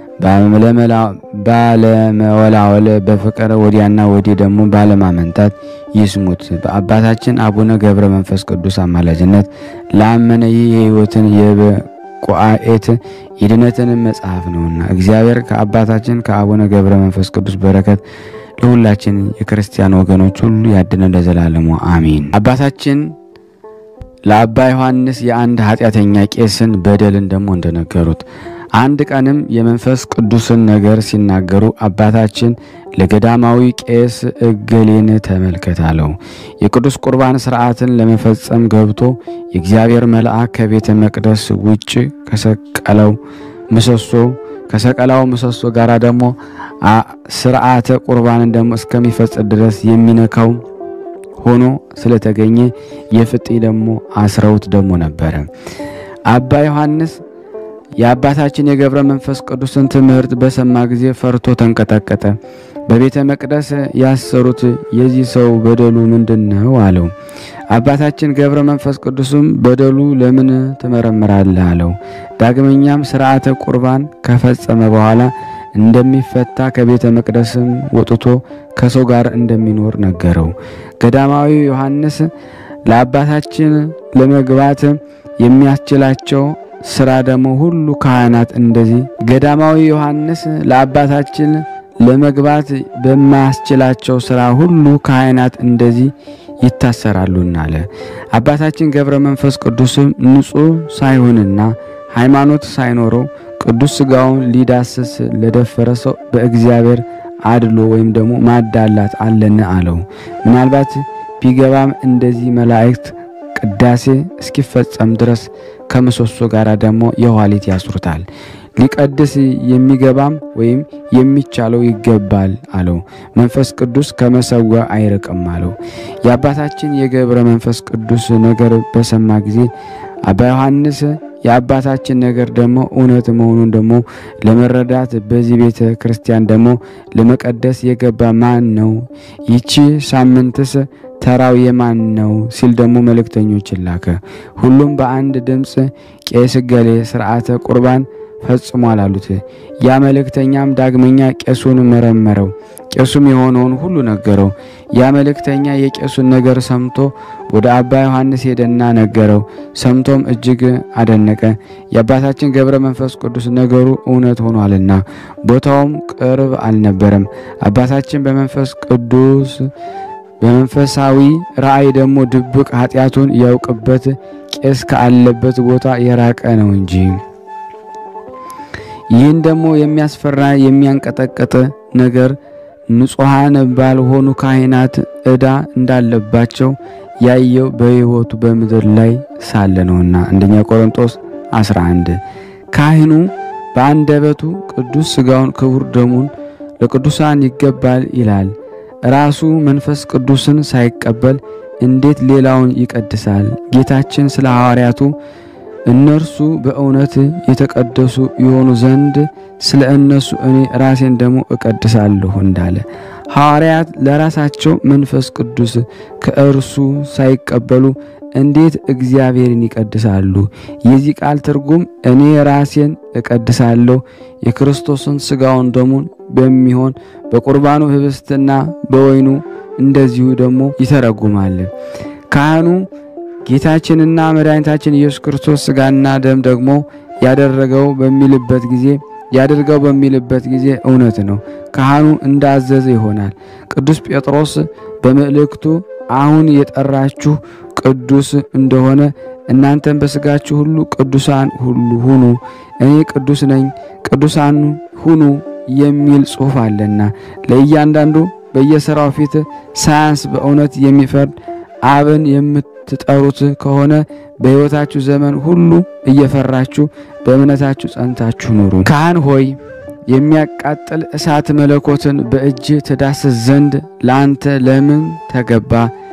ባለመወላወል በፍቅር ወዲያና ወዲህ ደግሞ ባለማመንታት ይስሙት። በአባታችን አቡነ ገብረ መንፈስ ቅዱስ አማላጅነት ላመነ ይህ የሕይወትን የበቁአኤት የድነትን መጽሐፍ ነውና እግዚአብሔር ከአባታችን ከአቡነ ገብረ መንፈስ ቅዱስ በረከት ለሁላችን የክርስቲያን ወገኖች ሁሉ ያድነ ለዘላለሙ አሚን። አባታችን ለአባ ዮሐንስ የአንድ ኃጢአተኛ ቄስን በደልን ደግሞ እንደነገሩት አንድ ቀንም የመንፈስ ቅዱስን ነገር ሲናገሩ አባታችን ለገዳማዊ ቄስ እገሌን ተመልከት አለው። የቅዱስ ቁርባን ስርዓትን ለመፈጸም ገብቶ የእግዚአብሔር መልአክ ከቤተ መቅደስ ውጭ ከሰቀለው ምሰሶ ከሰቀላው ምሰሶ ጋር ደግሞ ስርዓተ ቁርባንን ደግሞ እስከሚፈጽም ድረስ የሚነካው ሆኖ ስለተገኘ የፍጢ ደግሞ አስረውት ደግሞ ነበረ። አባ ዮሐንስ የአባታችን የገብረ መንፈስ ቅዱስን ትምህርት በሰማ ጊዜ ፈርቶ ተንቀጠቀጠ። በቤተ መቅደስ ያሰሩት የዚህ ሰው በደሉ ምንድን ነው አለው። አባታችን ገብረ መንፈስ ቅዱስም በደሉ ለምን ትመረምራለህ አለው። ዳግመኛም ስርዓተ ቁርባን ከፈጸመ በኋላ እንደሚፈታ ከቤተ መቅደስም ወጥቶ ከሰው ጋር እንደሚኖር ነገረው። ገዳማዊ ዮሐንስ ለአባታችን ለመግባት የሚያስችላቸው ስራ ደግሞ ሁሉ ካህናት እንደዚህ ገዳማዊ ዮሐንስ ለአባታችን ለመግባት በማያስችላቸው ስራ ሁሉ ካህናት እንደዚህ ይታሰራሉና አለ። አባታችን ገብረ መንፈስ ቅዱስም ንጹሕ ሳይሆንና ሃይማኖት ሳይኖረው ቅዱስ ሥጋውን ሊዳስስ ለደፈረ ሰው በእግዚአብሔር አድሎ ወይም ደግሞ ማዳላት አለን አለው። ምናልባት ቢገባም እንደዚህ መላእክት ቅዳሴ እስኪፈጸም ድረስ ከምሰሶ ጋር ደግሞ የኋሊት ያስሩታል። ሊቀድስ የሚገባም ወይም የሚቻለው ይገባል አለው። መንፈስ ቅዱስ ከመሰዊያ አይርቅም አለው። የአባታችን የገብረ መንፈስ ቅዱስ ነገር በሰማ ጊዜ አባ ዮሐንስ የአባታችን ነገር ደግሞ እውነት መሆኑን ደግሞ ለመረዳት በዚህ ቤተ ክርስቲያን ደግሞ ለመቀደስ የገባ ማን ነው? ይቺ ሳምንትስ ተራው የማን ነው? ሲል ደግሞ መልእክተኞችን ላከ። ሁሉም በአንድ ድምፅ ቄስ ገሌ ስርዓተ ቁርባን ፈጽሟል አሉት። ያ መልእክተኛም ዳግመኛ ቄሱን መረመረው። ቄሱም የሆነውን ሁሉ ነገረው። ያ መልእክተኛ የቄሱን ነገር ሰምቶ ወደ አባ ዮሐንስ ሄደና ነገረው። ሰምቶም እጅግ አደነቀ። የአባታችን ገብረ መንፈስ ቅዱስ ነገሩ እውነት ሆኗልና ቦታውም ቅርብ አልነበረም። አባታችን በመንፈስ ቅዱስ በመንፈሳዊ ራእይ ደግሞ ድብቅ ኃጢአቱን ያውቅበት ቄስ ካለበት ቦታ የራቀ ነው እንጂ ይህን ደግሞ የሚያስፈራ የሚያንቀጠቅጥ ነገር ንጹሐን ባልሆኑ ካህናት ዕዳ እንዳለባቸው ያየው በሕይወቱ በምድር ላይ ሳለ ነውና። አንደኛ ቆሮንጦስ 11 ካህኑ በአንደበቱ ቅዱስ ሥጋውን ክቡር ደሙን ለቅዱሳን ይገባል ይላል። ራሱ መንፈስ ቅዱስን ሳይቀበል እንዴት ሌላውን ይቀድሳል? ጌታችን ስለ ሐዋርያቱ እነርሱ በእውነት የተቀደሱ የሆኑ ዘንድ ስለ እነሱ እኔ ራሴን ደግሞ እቀድሳለሁ እንዳለ ሐዋርያት ለራሳቸው መንፈስ ቅዱስ ከእርሱ ሳይቀበሉ እንዴት እግዚአብሔርን ይቀድሳሉ? የዚህ ቃል ትርጉም እኔ ራሴን እቀድሳለሁ የክርስቶስን ሥጋውን ደሙን በሚሆን በቁርባኑ ህብስትና በወይኑ እንደዚሁ ደግሞ ይተረጉማል። ካህኑ ጌታችንና መድኃኒታችን ኢየሱስ ክርስቶስ ሥጋና ደም ደግሞ ያደረገው በሚልበት ጊዜ ያደርገው በሚልበት ጊዜ እውነት ነው። ካህኑ እንዳዘዘ ይሆናል። ቅዱስ ጴጥሮስ በመልእክቱ አሁን የጠራችሁ ቅዱስ እንደሆነ እናንተም በሥጋችሁ ሁሉ ቅዱሳን ሁሉ ሁኑ፣ እኔ ቅዱስ ነኝ፣ ቅዱሳን ሁኑ የሚል ጽሑፍ አለና ለእያንዳንዱ በየሥራው ፊት ሳያንስ በእውነት የሚፈርድ አብን የምትጠሩት ከሆነ በሕይወታችሁ ዘመን ሁሉ እየፈራችሁ በእምነታችሁ ጸንታችሁ ኑሩ። ካህን ሆይ የሚያቃጥል እሳት መለኮትን በእጅ ትዳስስ ዘንድ ለአንተ ለምን ተገባ?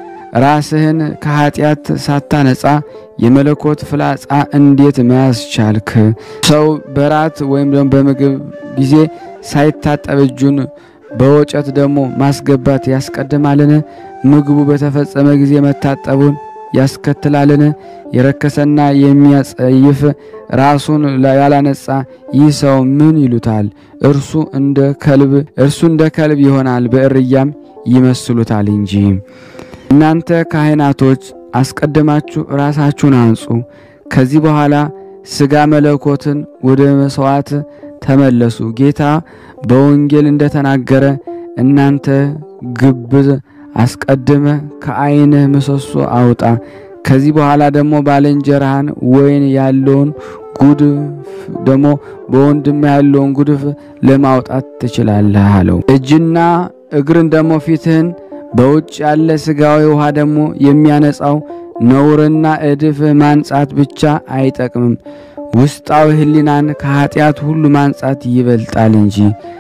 ራስህን ከኃጢአት ሳታነጻ የመለኮት ፍላጻ እንዴት መያዝ ቻልክ? ሰው በራት ወይም ደግሞ በምግብ ጊዜ ሳይታጠብ እጁን በወጨት ደግሞ ማስገባት ያስቀድማልን? ምግቡ በተፈጸመ ጊዜ መታጠቡን ያስከትላልን? የረከሰና የሚያጸይፍ ራሱን ያላነጻ ይህ ሰው ምን ይሉታል? እርሱ እንደ ከልብ እርሱ እንደ ከልብ ይሆናል፣ በእርያም ይመስሉታል እንጂ። እናንተ ካህናቶች አስቀድማችሁ ራሳችሁን አንጹ፣ ከዚህ በኋላ ሥጋ መለኮትን ወደ መሥዋዕት ተመለሱ። ጌታ በወንጌል እንደተናገረ እናንተ ግብዝ አስቀድመ ከዓይንህ ምሰሶ አውጣ፣ ከዚህ በኋላ ደግሞ ባልንጀራህን ወይን ያለውን ጉድፍ ደግሞ በወንድም ያለውን ጉድፍ ለማውጣት ትችላለህ አለው። እጅና እግርን ደግሞ ፊትህን በውጭ ያለ ሥጋዊ ውሃ ደግሞ የሚያነጻው ነውርና እድፍ ማንጻት ብቻ አይጠቅምም። ውስጣዊ ሕሊናን ከኀጢአት ሁሉ ማንጻት ይበልጣል እንጂ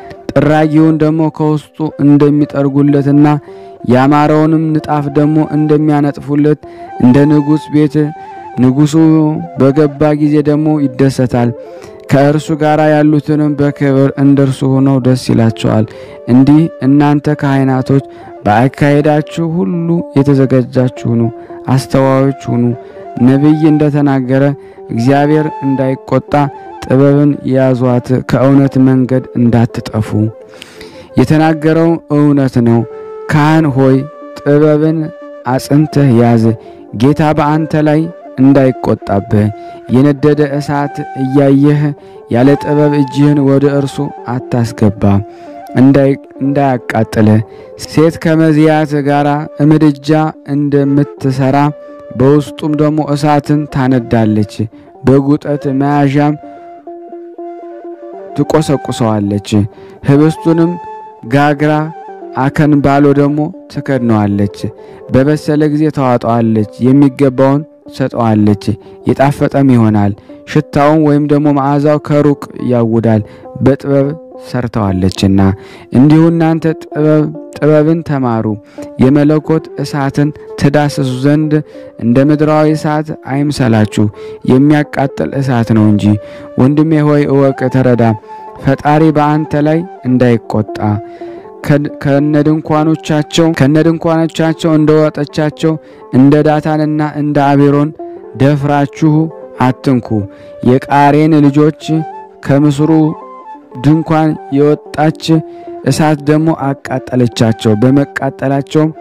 ጥራጊውን ደግሞ ከውስጡ እንደሚጠርጉለትና ያማረውንም ንጣፍ ደግሞ እንደሚያነጥፉለት እንደ ንጉሥ ቤት ንጉሡ በገባ ጊዜ ደግሞ ይደሰታል። ከእርሱ ጋር ያሉትንም በክብር እንደርሱ ሆነው ደስ ይላቸዋል። እንዲህ እናንተ ካህናቶች በአካሄዳችሁ ሁሉ የተዘጋጃችሁ ሁኑ፣ አስተዋዮች ሁኑ። ነቢይ እንደተናገረ እግዚአብሔር እንዳይቆጣ ጥበብን ያዟት፣ ከእውነት መንገድ እንዳትጠፉ። የተናገረው እውነት ነው። ካህን ሆይ ጥበብን አጽንተህ ያዝ፣ ጌታ በአንተ ላይ እንዳይቆጣብህ። የነደደ እሳት እያየህ ያለ ጥበብ እጅህን ወደ እርሱ አታስገባ፣ እንዳያቃጥልህ። ሴት ከመዝያት ጋር ምድጃ እንደምትሰራ በውስጡም ደግሞ እሳትን ታነዳለች፣ በጉጠት መያዣም ትቆሰቁሰዋለች። ህብስቱንም ጋግራ አከን ባሎ ደግሞ ትከድነዋለች። በበሰለ ጊዜ ታዋጠዋለች፣ የሚገባውን ሰጠዋለች፣ የጣፈጠም ይሆናል። ሽታውን ወይም ደግሞ መዓዛው ከሩቅ ያውዳል። በጥበብ ሰርተዋለችና እንዲሁ እናንተ ጥበብ ጥበብን ተማሩ የመለኮት እሳትን ትዳስሱ ዘንድ እንደ ምድራዊ እሳት አይምሰላችሁ፣ የሚያቃጥል እሳት ነው እንጂ። ወንድሜ ሆይ እወቅ፣ ተረዳ፣ ፈጣሪ በአንተ ላይ እንዳይቆጣ ከነድንኳኖቻቸው ከነድንኳኖቻቸው እንደ ወጠቻቸው እንደ ዳታንና እንደ አቤሮን ደፍራችሁ አትንኩ። የቃሬን ልጆች ከምስሩ ድንኳን የወጣች እሳት ደግሞ አቃጠለቻቸው። በመቃጠላቸውም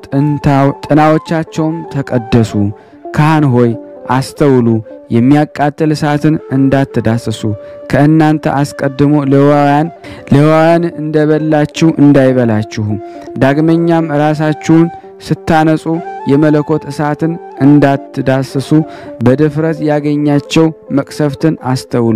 ጥናዎቻቸውም ተቀደሱ። ካህን ሆይ አስተውሉ፣ የሚያቃጥል እሳትን እንዳትዳስሱ። ከእናንተ አስቀድሞ ሌዋውያን ሌዋውያን እንደበላችሁ እንዳይበላችሁ። ዳግመኛም ራሳችሁን ስታነጹ የመለኮት እሳትን እንዳትዳስሱ በድፍረት ያገኛቸው መቅሰፍትን አስተውሉ።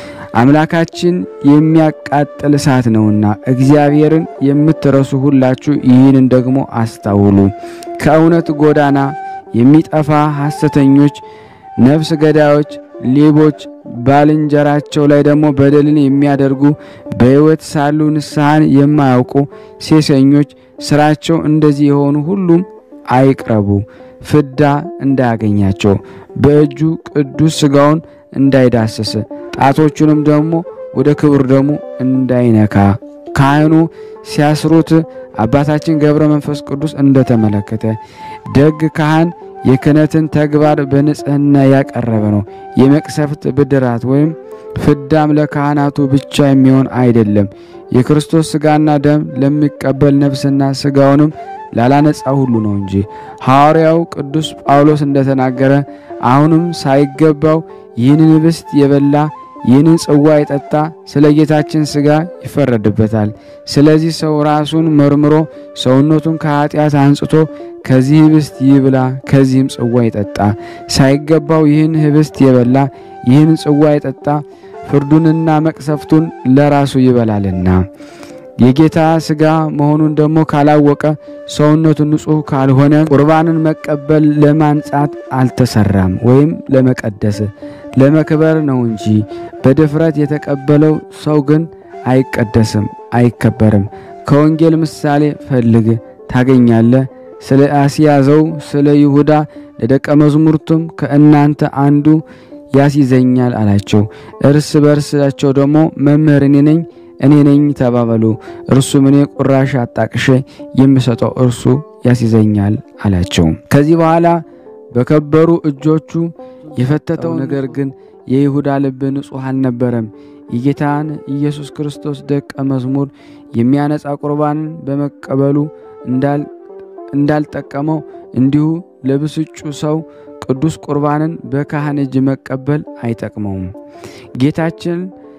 አምላካችን የሚያቃጥል እሳት ነውና እግዚአብሔርን የምትረሱ ሁላችሁ ይህንን ደግሞ አስታውሉ። ከእውነት ጎዳና የሚጠፋ ሐሰተኞች፣ ነፍስ ገዳዮች፣ ሌቦች፣ ባልንጀራቸው ላይ ደግሞ በደልን የሚያደርጉ በሕይወት ሳሉ ንስሐን የማያውቁ ሴሰኞች፣ ስራቸው እንደዚህ የሆኑ ሁሉም አይቅረቡ፣ ፍዳ እንዳያገኛቸው በእጁ ቅዱስ ሥጋውን እንዳይዳስስ ጣቶቹንም ደግሞ ወደ ክብር ደሙ እንዳይነካ ካህኑ ሲያስሩት አባታችን ገብረ መንፈስ ቅዱስ እንደተመለከተ ደግ ካህን የክህነትን ተግባር በንጽህና ያቀረበ ነው። የመቅሰፍት ብድራት ወይም ፍዳም ለካህናቱ ብቻ የሚሆን አይደለም። የክርስቶስ ሥጋና ደም ለሚቀበል ነፍስና ሥጋውንም ላላነጻ ሁሉ ነው እንጂ ሐዋርያው ቅዱስ ጳውሎስ እንደተናገረ አሁንም ሳይገባው ይህንን ኅብስት የበላ ይህንን ጽዋ የጠጣ ስለ ጌታችን ሥጋ ይፈረድበታል። ስለዚህ ሰው ራሱን መርምሮ ሰውነቱን ከኀጢአት አንጽቶ ከዚህ ኅብስት ይብላ፣ ከዚህም ጽዋ ይጠጣ። ሳይገባው ይህን ኅብስት የበላ ይህን ጽዋ የጠጣ ፍርዱንና መቅሰፍቱን ለራሱ ይበላልና የጌታ ሥጋ መሆኑን ደግሞ ካላወቀ ሰውነቱ ንጹሕ ካልሆነ ቁርባንን መቀበል ለማንጻት አልተሰራም ወይም ለመቀደስ ለመክበር ነው እንጂ በድፍረት የተቀበለው ሰው ግን አይቀደስም፣ አይከበርም። ከወንጌል ምሳሌ ፈልግ ታገኛለህ። ስለ አስያዘው ስለ ይሁዳ ለደቀ መዛሙርቱም ከእናንተ አንዱ ያስይዘኛል አላቸው። እርስ በርሳቸው ደግሞ መምህር እኔ ነኝ እኔ ነኝ ተባበሉ። እርሱም እኔ ቁራሽ አጣቅሼ የምሰጠው እርሱ ያስይዘኛል አላቸው። ከዚህ በኋላ በከበሩ እጆቹ የፈተተው ነገር ግን የይሁዳ ልብ ንጹሕ አልነበረም። የጌታን ኢየሱስ ክርስቶስ ደቀ መዝሙር የሚያነጻ ቁርባንን በመቀበሉ እንዳልጠቀመው እንዲሁ ለብስጩ ሰው ቅዱስ ቁርባንን በካህን እጅ መቀበል አይጠቅመውም። ጌታችን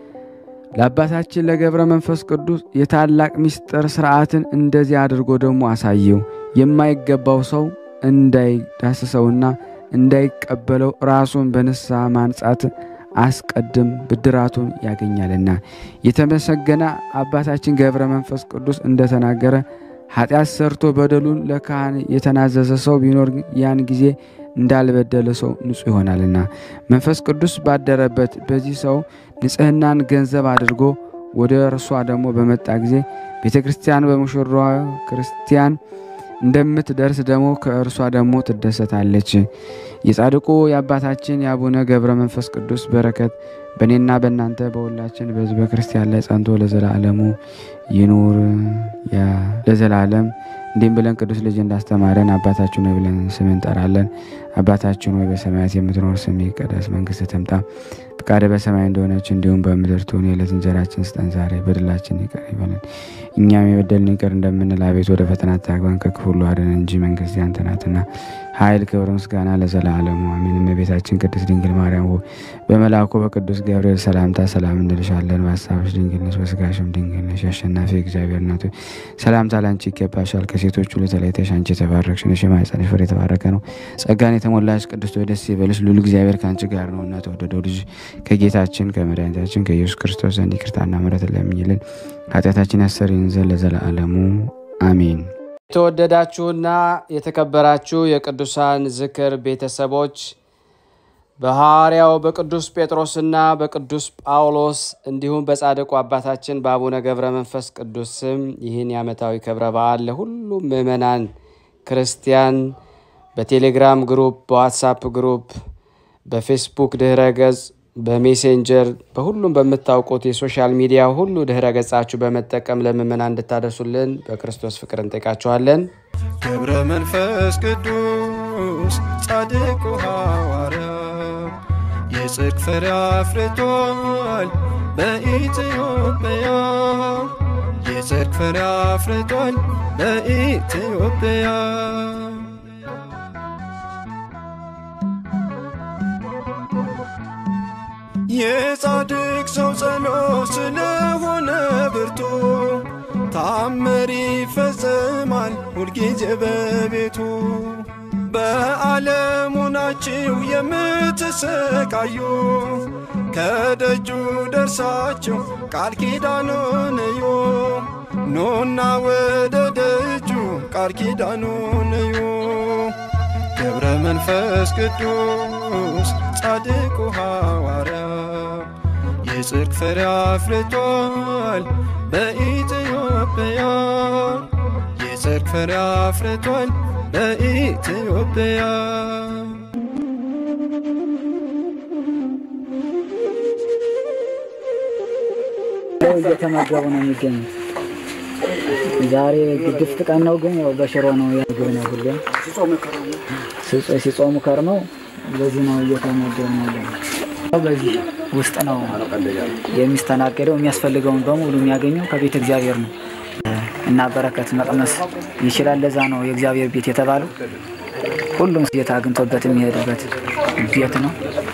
ለአባታችን ለገብረ መንፈስ ቅዱስ የታላቅ ምስጢር ሥርዓትን እንደዚህ አድርጎ ደግሞ አሳየው። የማይገባው ሰው እንዳይዳስሰውና እንዳይቀበለው ራሱን በንስሐ ማንጻት አስቀድም ብድራቱን ያገኛልና። የተመሰገነ አባታችን ገብረ መንፈስ ቅዱስ እንደተናገረ ኃጢአት ሰርቶ በደሉን ለካህን የተናዘዘ ሰው ቢኖር ያን ጊዜ እንዳልበደለ ሰው ንጹሕ ይሆናልና መንፈስ ቅዱስ ባደረበት በዚህ ሰው ንጽሕናን ገንዘብ አድርጎ ወደ እርሷ ደግሞ በመጣ ጊዜ ቤተ ክርስቲያን በሙሽራዋ ክርስቲያን እንደምትደርስ ደግሞ ከእርሷ ደግሞ ትደሰታለች። የጻድቁ የአባታችን የአቡነ ገብረ መንፈስ ቅዱስ በረከት በእኔና በእናንተ በሁላችን በሕዝበ ክርስቲያን ላይ ጸንቶ ለዘላለሙ ይኑር ለዘላለም። እንዲህም ብለን ቅዱስ ልጅ እንዳስተማረን አባታችን ሆይ ብለን ስም እንጠራለን። አባታችን ሆይ በሰማያት የምትኖር ስም ይቀደስ፣ መንግሥት ትምጣ፣ ፈቃደ በሰማይ እንደሆነች እንዲሁም በምድር ትሁን። የዕለት እንጀራችን ስጠን ዛሬ፣ በደላችን ይቅር ይበለን እኛም የበደልን ይቅር እንደምንል፣ አቤት ወደ ፈተና አታግባን ከክፉ ሁሉ አድነን እንጂ መንግሥት ያንተ ናትና፣ ኃይል፣ ክብር፣ ምስጋና ለዘላለሙ አሜን። እመቤታችን ቅድስት ድንግል ማርያም ሆይ በመልአኩ በቅዱስ ገብርኤል ሰላምታ ሰላም እንልሻለን። በሀሳብሽ ድንግል ነሽ፣ በሥጋሽም ድንግል ነሽ። አሸናፊ እግዚአብሔር እናት ሆይ ሰላምታ ላንቺ ይገባሻል። ከሴቶች ሁሉ ተለይተሽ አንቺ የተባረክሽ ነሽ፣ የማኅፀንሽ ፍሬ የተባረከ ነው። ጸጋን የተሞላሽ ቅድስት ሆይ ደስ ይበልሽ፣ ልዑል እግዚአብሔር ከአንቺ ጋር ነውና ተወደደው ልጅ ከጌታችን ከመድኃኒታችን ከኢየሱስ ክርስቶስ ዘንድ ይቅርታና ምሕረትን ለምኝልን ኃጢአታችን ያሰሪን ዘንድ ለዘላለሙ አሜን። የተወደዳችሁና የተከበራችሁ የቅዱሳን ዝክር ቤተሰቦች በሐዋርያው በቅዱስ ጴጥሮስና በቅዱስ ጳውሎስ እንዲሁም በጻድቁ አባታችን በአቡነ ገብረ መንፈስ ቅዱስ ስም ይህን የዓመታዊ ክብረ በዓል ለሁሉም ምዕመናን ክርስቲያን በቴሌግራም ግሩፕ፣ በዋትሳፕ ግሩፕ፣ በፌስቡክ ድህረ ገጽ፣ በሜሴንጀር በሁሉም በምታውቁት የሶሻል ሚዲያ ሁሉ ድህረ ገጻችሁ በመጠቀም ለምዕመናን እንድታደርሱልን በክርስቶስ ፍቅር እንጠይቃችኋለን። ገብረ መንፈስ ቅዱስ ጻድቁ ሐዋርያ የጽድቅ ፍሬ አፍርቷል በኢትዮጵያ የጽድቅ ፍሬ አፍርቷል በኢትዮጵያ የጻድቅ ሰው ጸሎት ስለሆነ ብርቱ ታምር ይፈጸማል ሁልጊዜ በቤቱ። በዓለሙ ናችሁ የምትሰቃዩ ከደጁ ደርሳችሁ ቃል ኪዳኑን እዩ። ኑና ወደ ደጁ ቃል ኪዳኑን እዩ። ገብረ መንፈስ ቅዱስ ጻድቁ ሐዋርያ የጽድቅ ፍሬ አፍርቷል በኢትዮጵያ የጽድቅ ፍሬ አፍርቷል በኢትዮጵያ እየተመገቡ ነው የሚገኙት። ዛሬ ግድፍት ቀን ነው፣ ግን ያው በሽሮ ነው ምግብ ነው ሁሌም ሲጾ- ሲጾሙ ከርመው በዚህ ነው እየተመገቡ ነው ያለ ነው። በዚህ ውስጥ ነው የሚስተናገደው። የሚያስፈልገውን በሙሉ የሚያገኘው ከቤተ እግዚአብሔር ነው እና በረከት መቅመስ ይችላል። ለዛ ነው የእግዚአብሔር ቤት የተባለው። ሁሉም ጌታ አግኝቶበት የሚሄድበት ቤት ነው።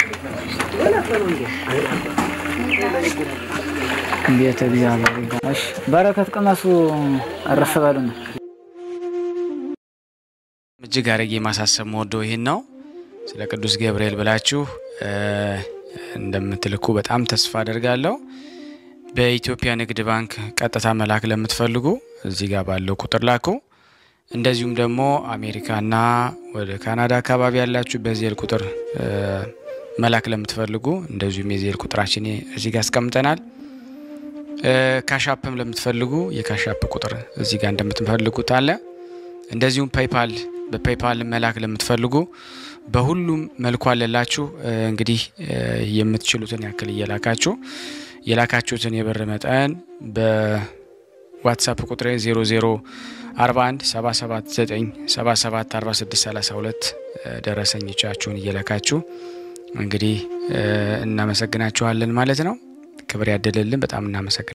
ቤተ እግዚአብሔር ይባላል። እሺ፣ በረከት ቅመሱ፣ እረፍ በሉ ነው። እጅግ አድርጌ ማሳሰብ መወደው ይህን ነው። ስለ ቅዱስ ገብርኤል ብላችሁ እ እንደምትልኩ በጣም ተስፋ አደርጋለሁ። በኢትዮጵያ ንግድ ባንክ ቀጥታ መላክ ለምትፈልጉ እዚህ ጋር ባለው ቁጥር ላኩ። እንደዚሁም ደግሞ አሜሪካና ወደ ካናዳ አካባቢ ያላችሁ በዜል ቁጥር እ መላክ ለምትፈልጉ እንደዚሁም የዜል ቁጥራችን እዚህ ጋር አስቀምጠናል። እ ካሻፕም ለምትፈልጉ የካሻፕ ቁጥር እዚህ ጋር እንደምትፈልጉት አለ። እንደዚሁም ፔይፓል በፔይፓል መላክ ለምትፈልጉ በሁሉም መልኩ አለላችሁ። እ እንግዲህ እ የምትችሉትን ያክል እየላካችሁ የላካችሁትን የብር መጠን በዋትሳፕ ቁጥሬ 0041 779 77 46 32 ደረሰኞቻችሁን እየላካችሁ እንግዲህ እ እናመሰግናችኋለን ማለት ነው። ክብር ያደለልን። በጣም እናመሰግናለን።